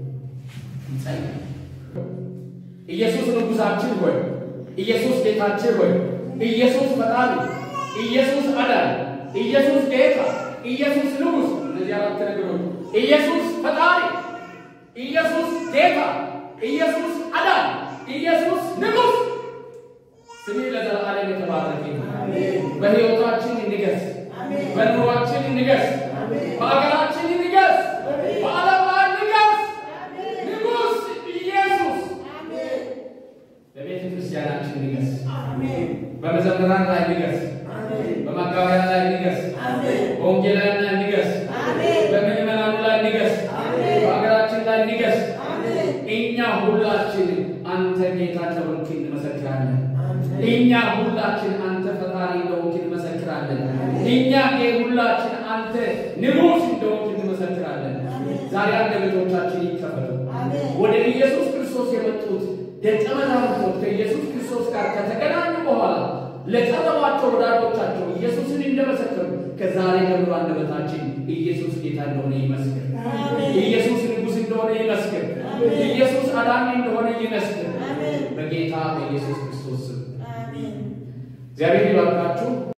ኢየሱስ ንጉሳችን ሆይ፣ ኢየሱስ ጌታችን ሆይ፣ ኢየሱስ ፈጣሪ፣ ኢየሱስ አዳኝ፣ ኢየሱስ ጌታ፣ ኢየሱስ ንጉሥ። እነዚህ አራት ነገሮች ኢየሱስ ፈጣሪ፣ ኢየሱስ ጌታ፣ ኢየሱስ አዳኝ፣ ኢየሱስ ንጉሥ ስምህ ለዘላለም የተባረከ ይሁን። በሕይወታችን እንገስ፣ በኑሯችን እንገስ፣ በአገራችን እንገስ፣ በዓለም ላይ እንገስ። ንጉሥ ኢየሱስ በቤተ ክርስቲያናችን ንገስ፣ በመዘምራን ላይ ንገስ፣ በመጋቢያ ላይ ንገስ፣ በወንጌላውያን ላይ ንገስ፣ በምዕመናኑ ላይ ንገስ፣ በሀገራችን ላይ ንገስ። እኛ ሁላችን አንተ ጌታ እንደሆንክ እንመሰክራለን። እኛ ሁላችን አንተ ፈጣሪ እንደሆንክ እንመሰክራለን። እኛ ሁላችን አንተ ንጉሥ እንደሆንክ እንመሰክራለን። ዛሬ አንደበቶቻችን ይከፈቱ። ወደ ኢየሱስ ክርስቶስ የመጡት ደቀ መዛሙርቶች ከኢየሱስ ክርስቶስ ጋር ከተገናኙ በኋላ ለቀረቧቸው ወዳጆቻቸው ኢየሱስን እንደመሰከሩ ከዛሬ ጀምሮ አንደበታችን ኢየሱስ ጌታ እንደሆነ ይመስክር። ኢየሱስ ንጉሥ እንደሆነ ይመስክር። ኢየሱስ አዳኝ እንደሆነ ይመስክር። በጌታ በኢየሱስ ክርስቶስ ስም እግዚአብሔር ይባርካችሁ።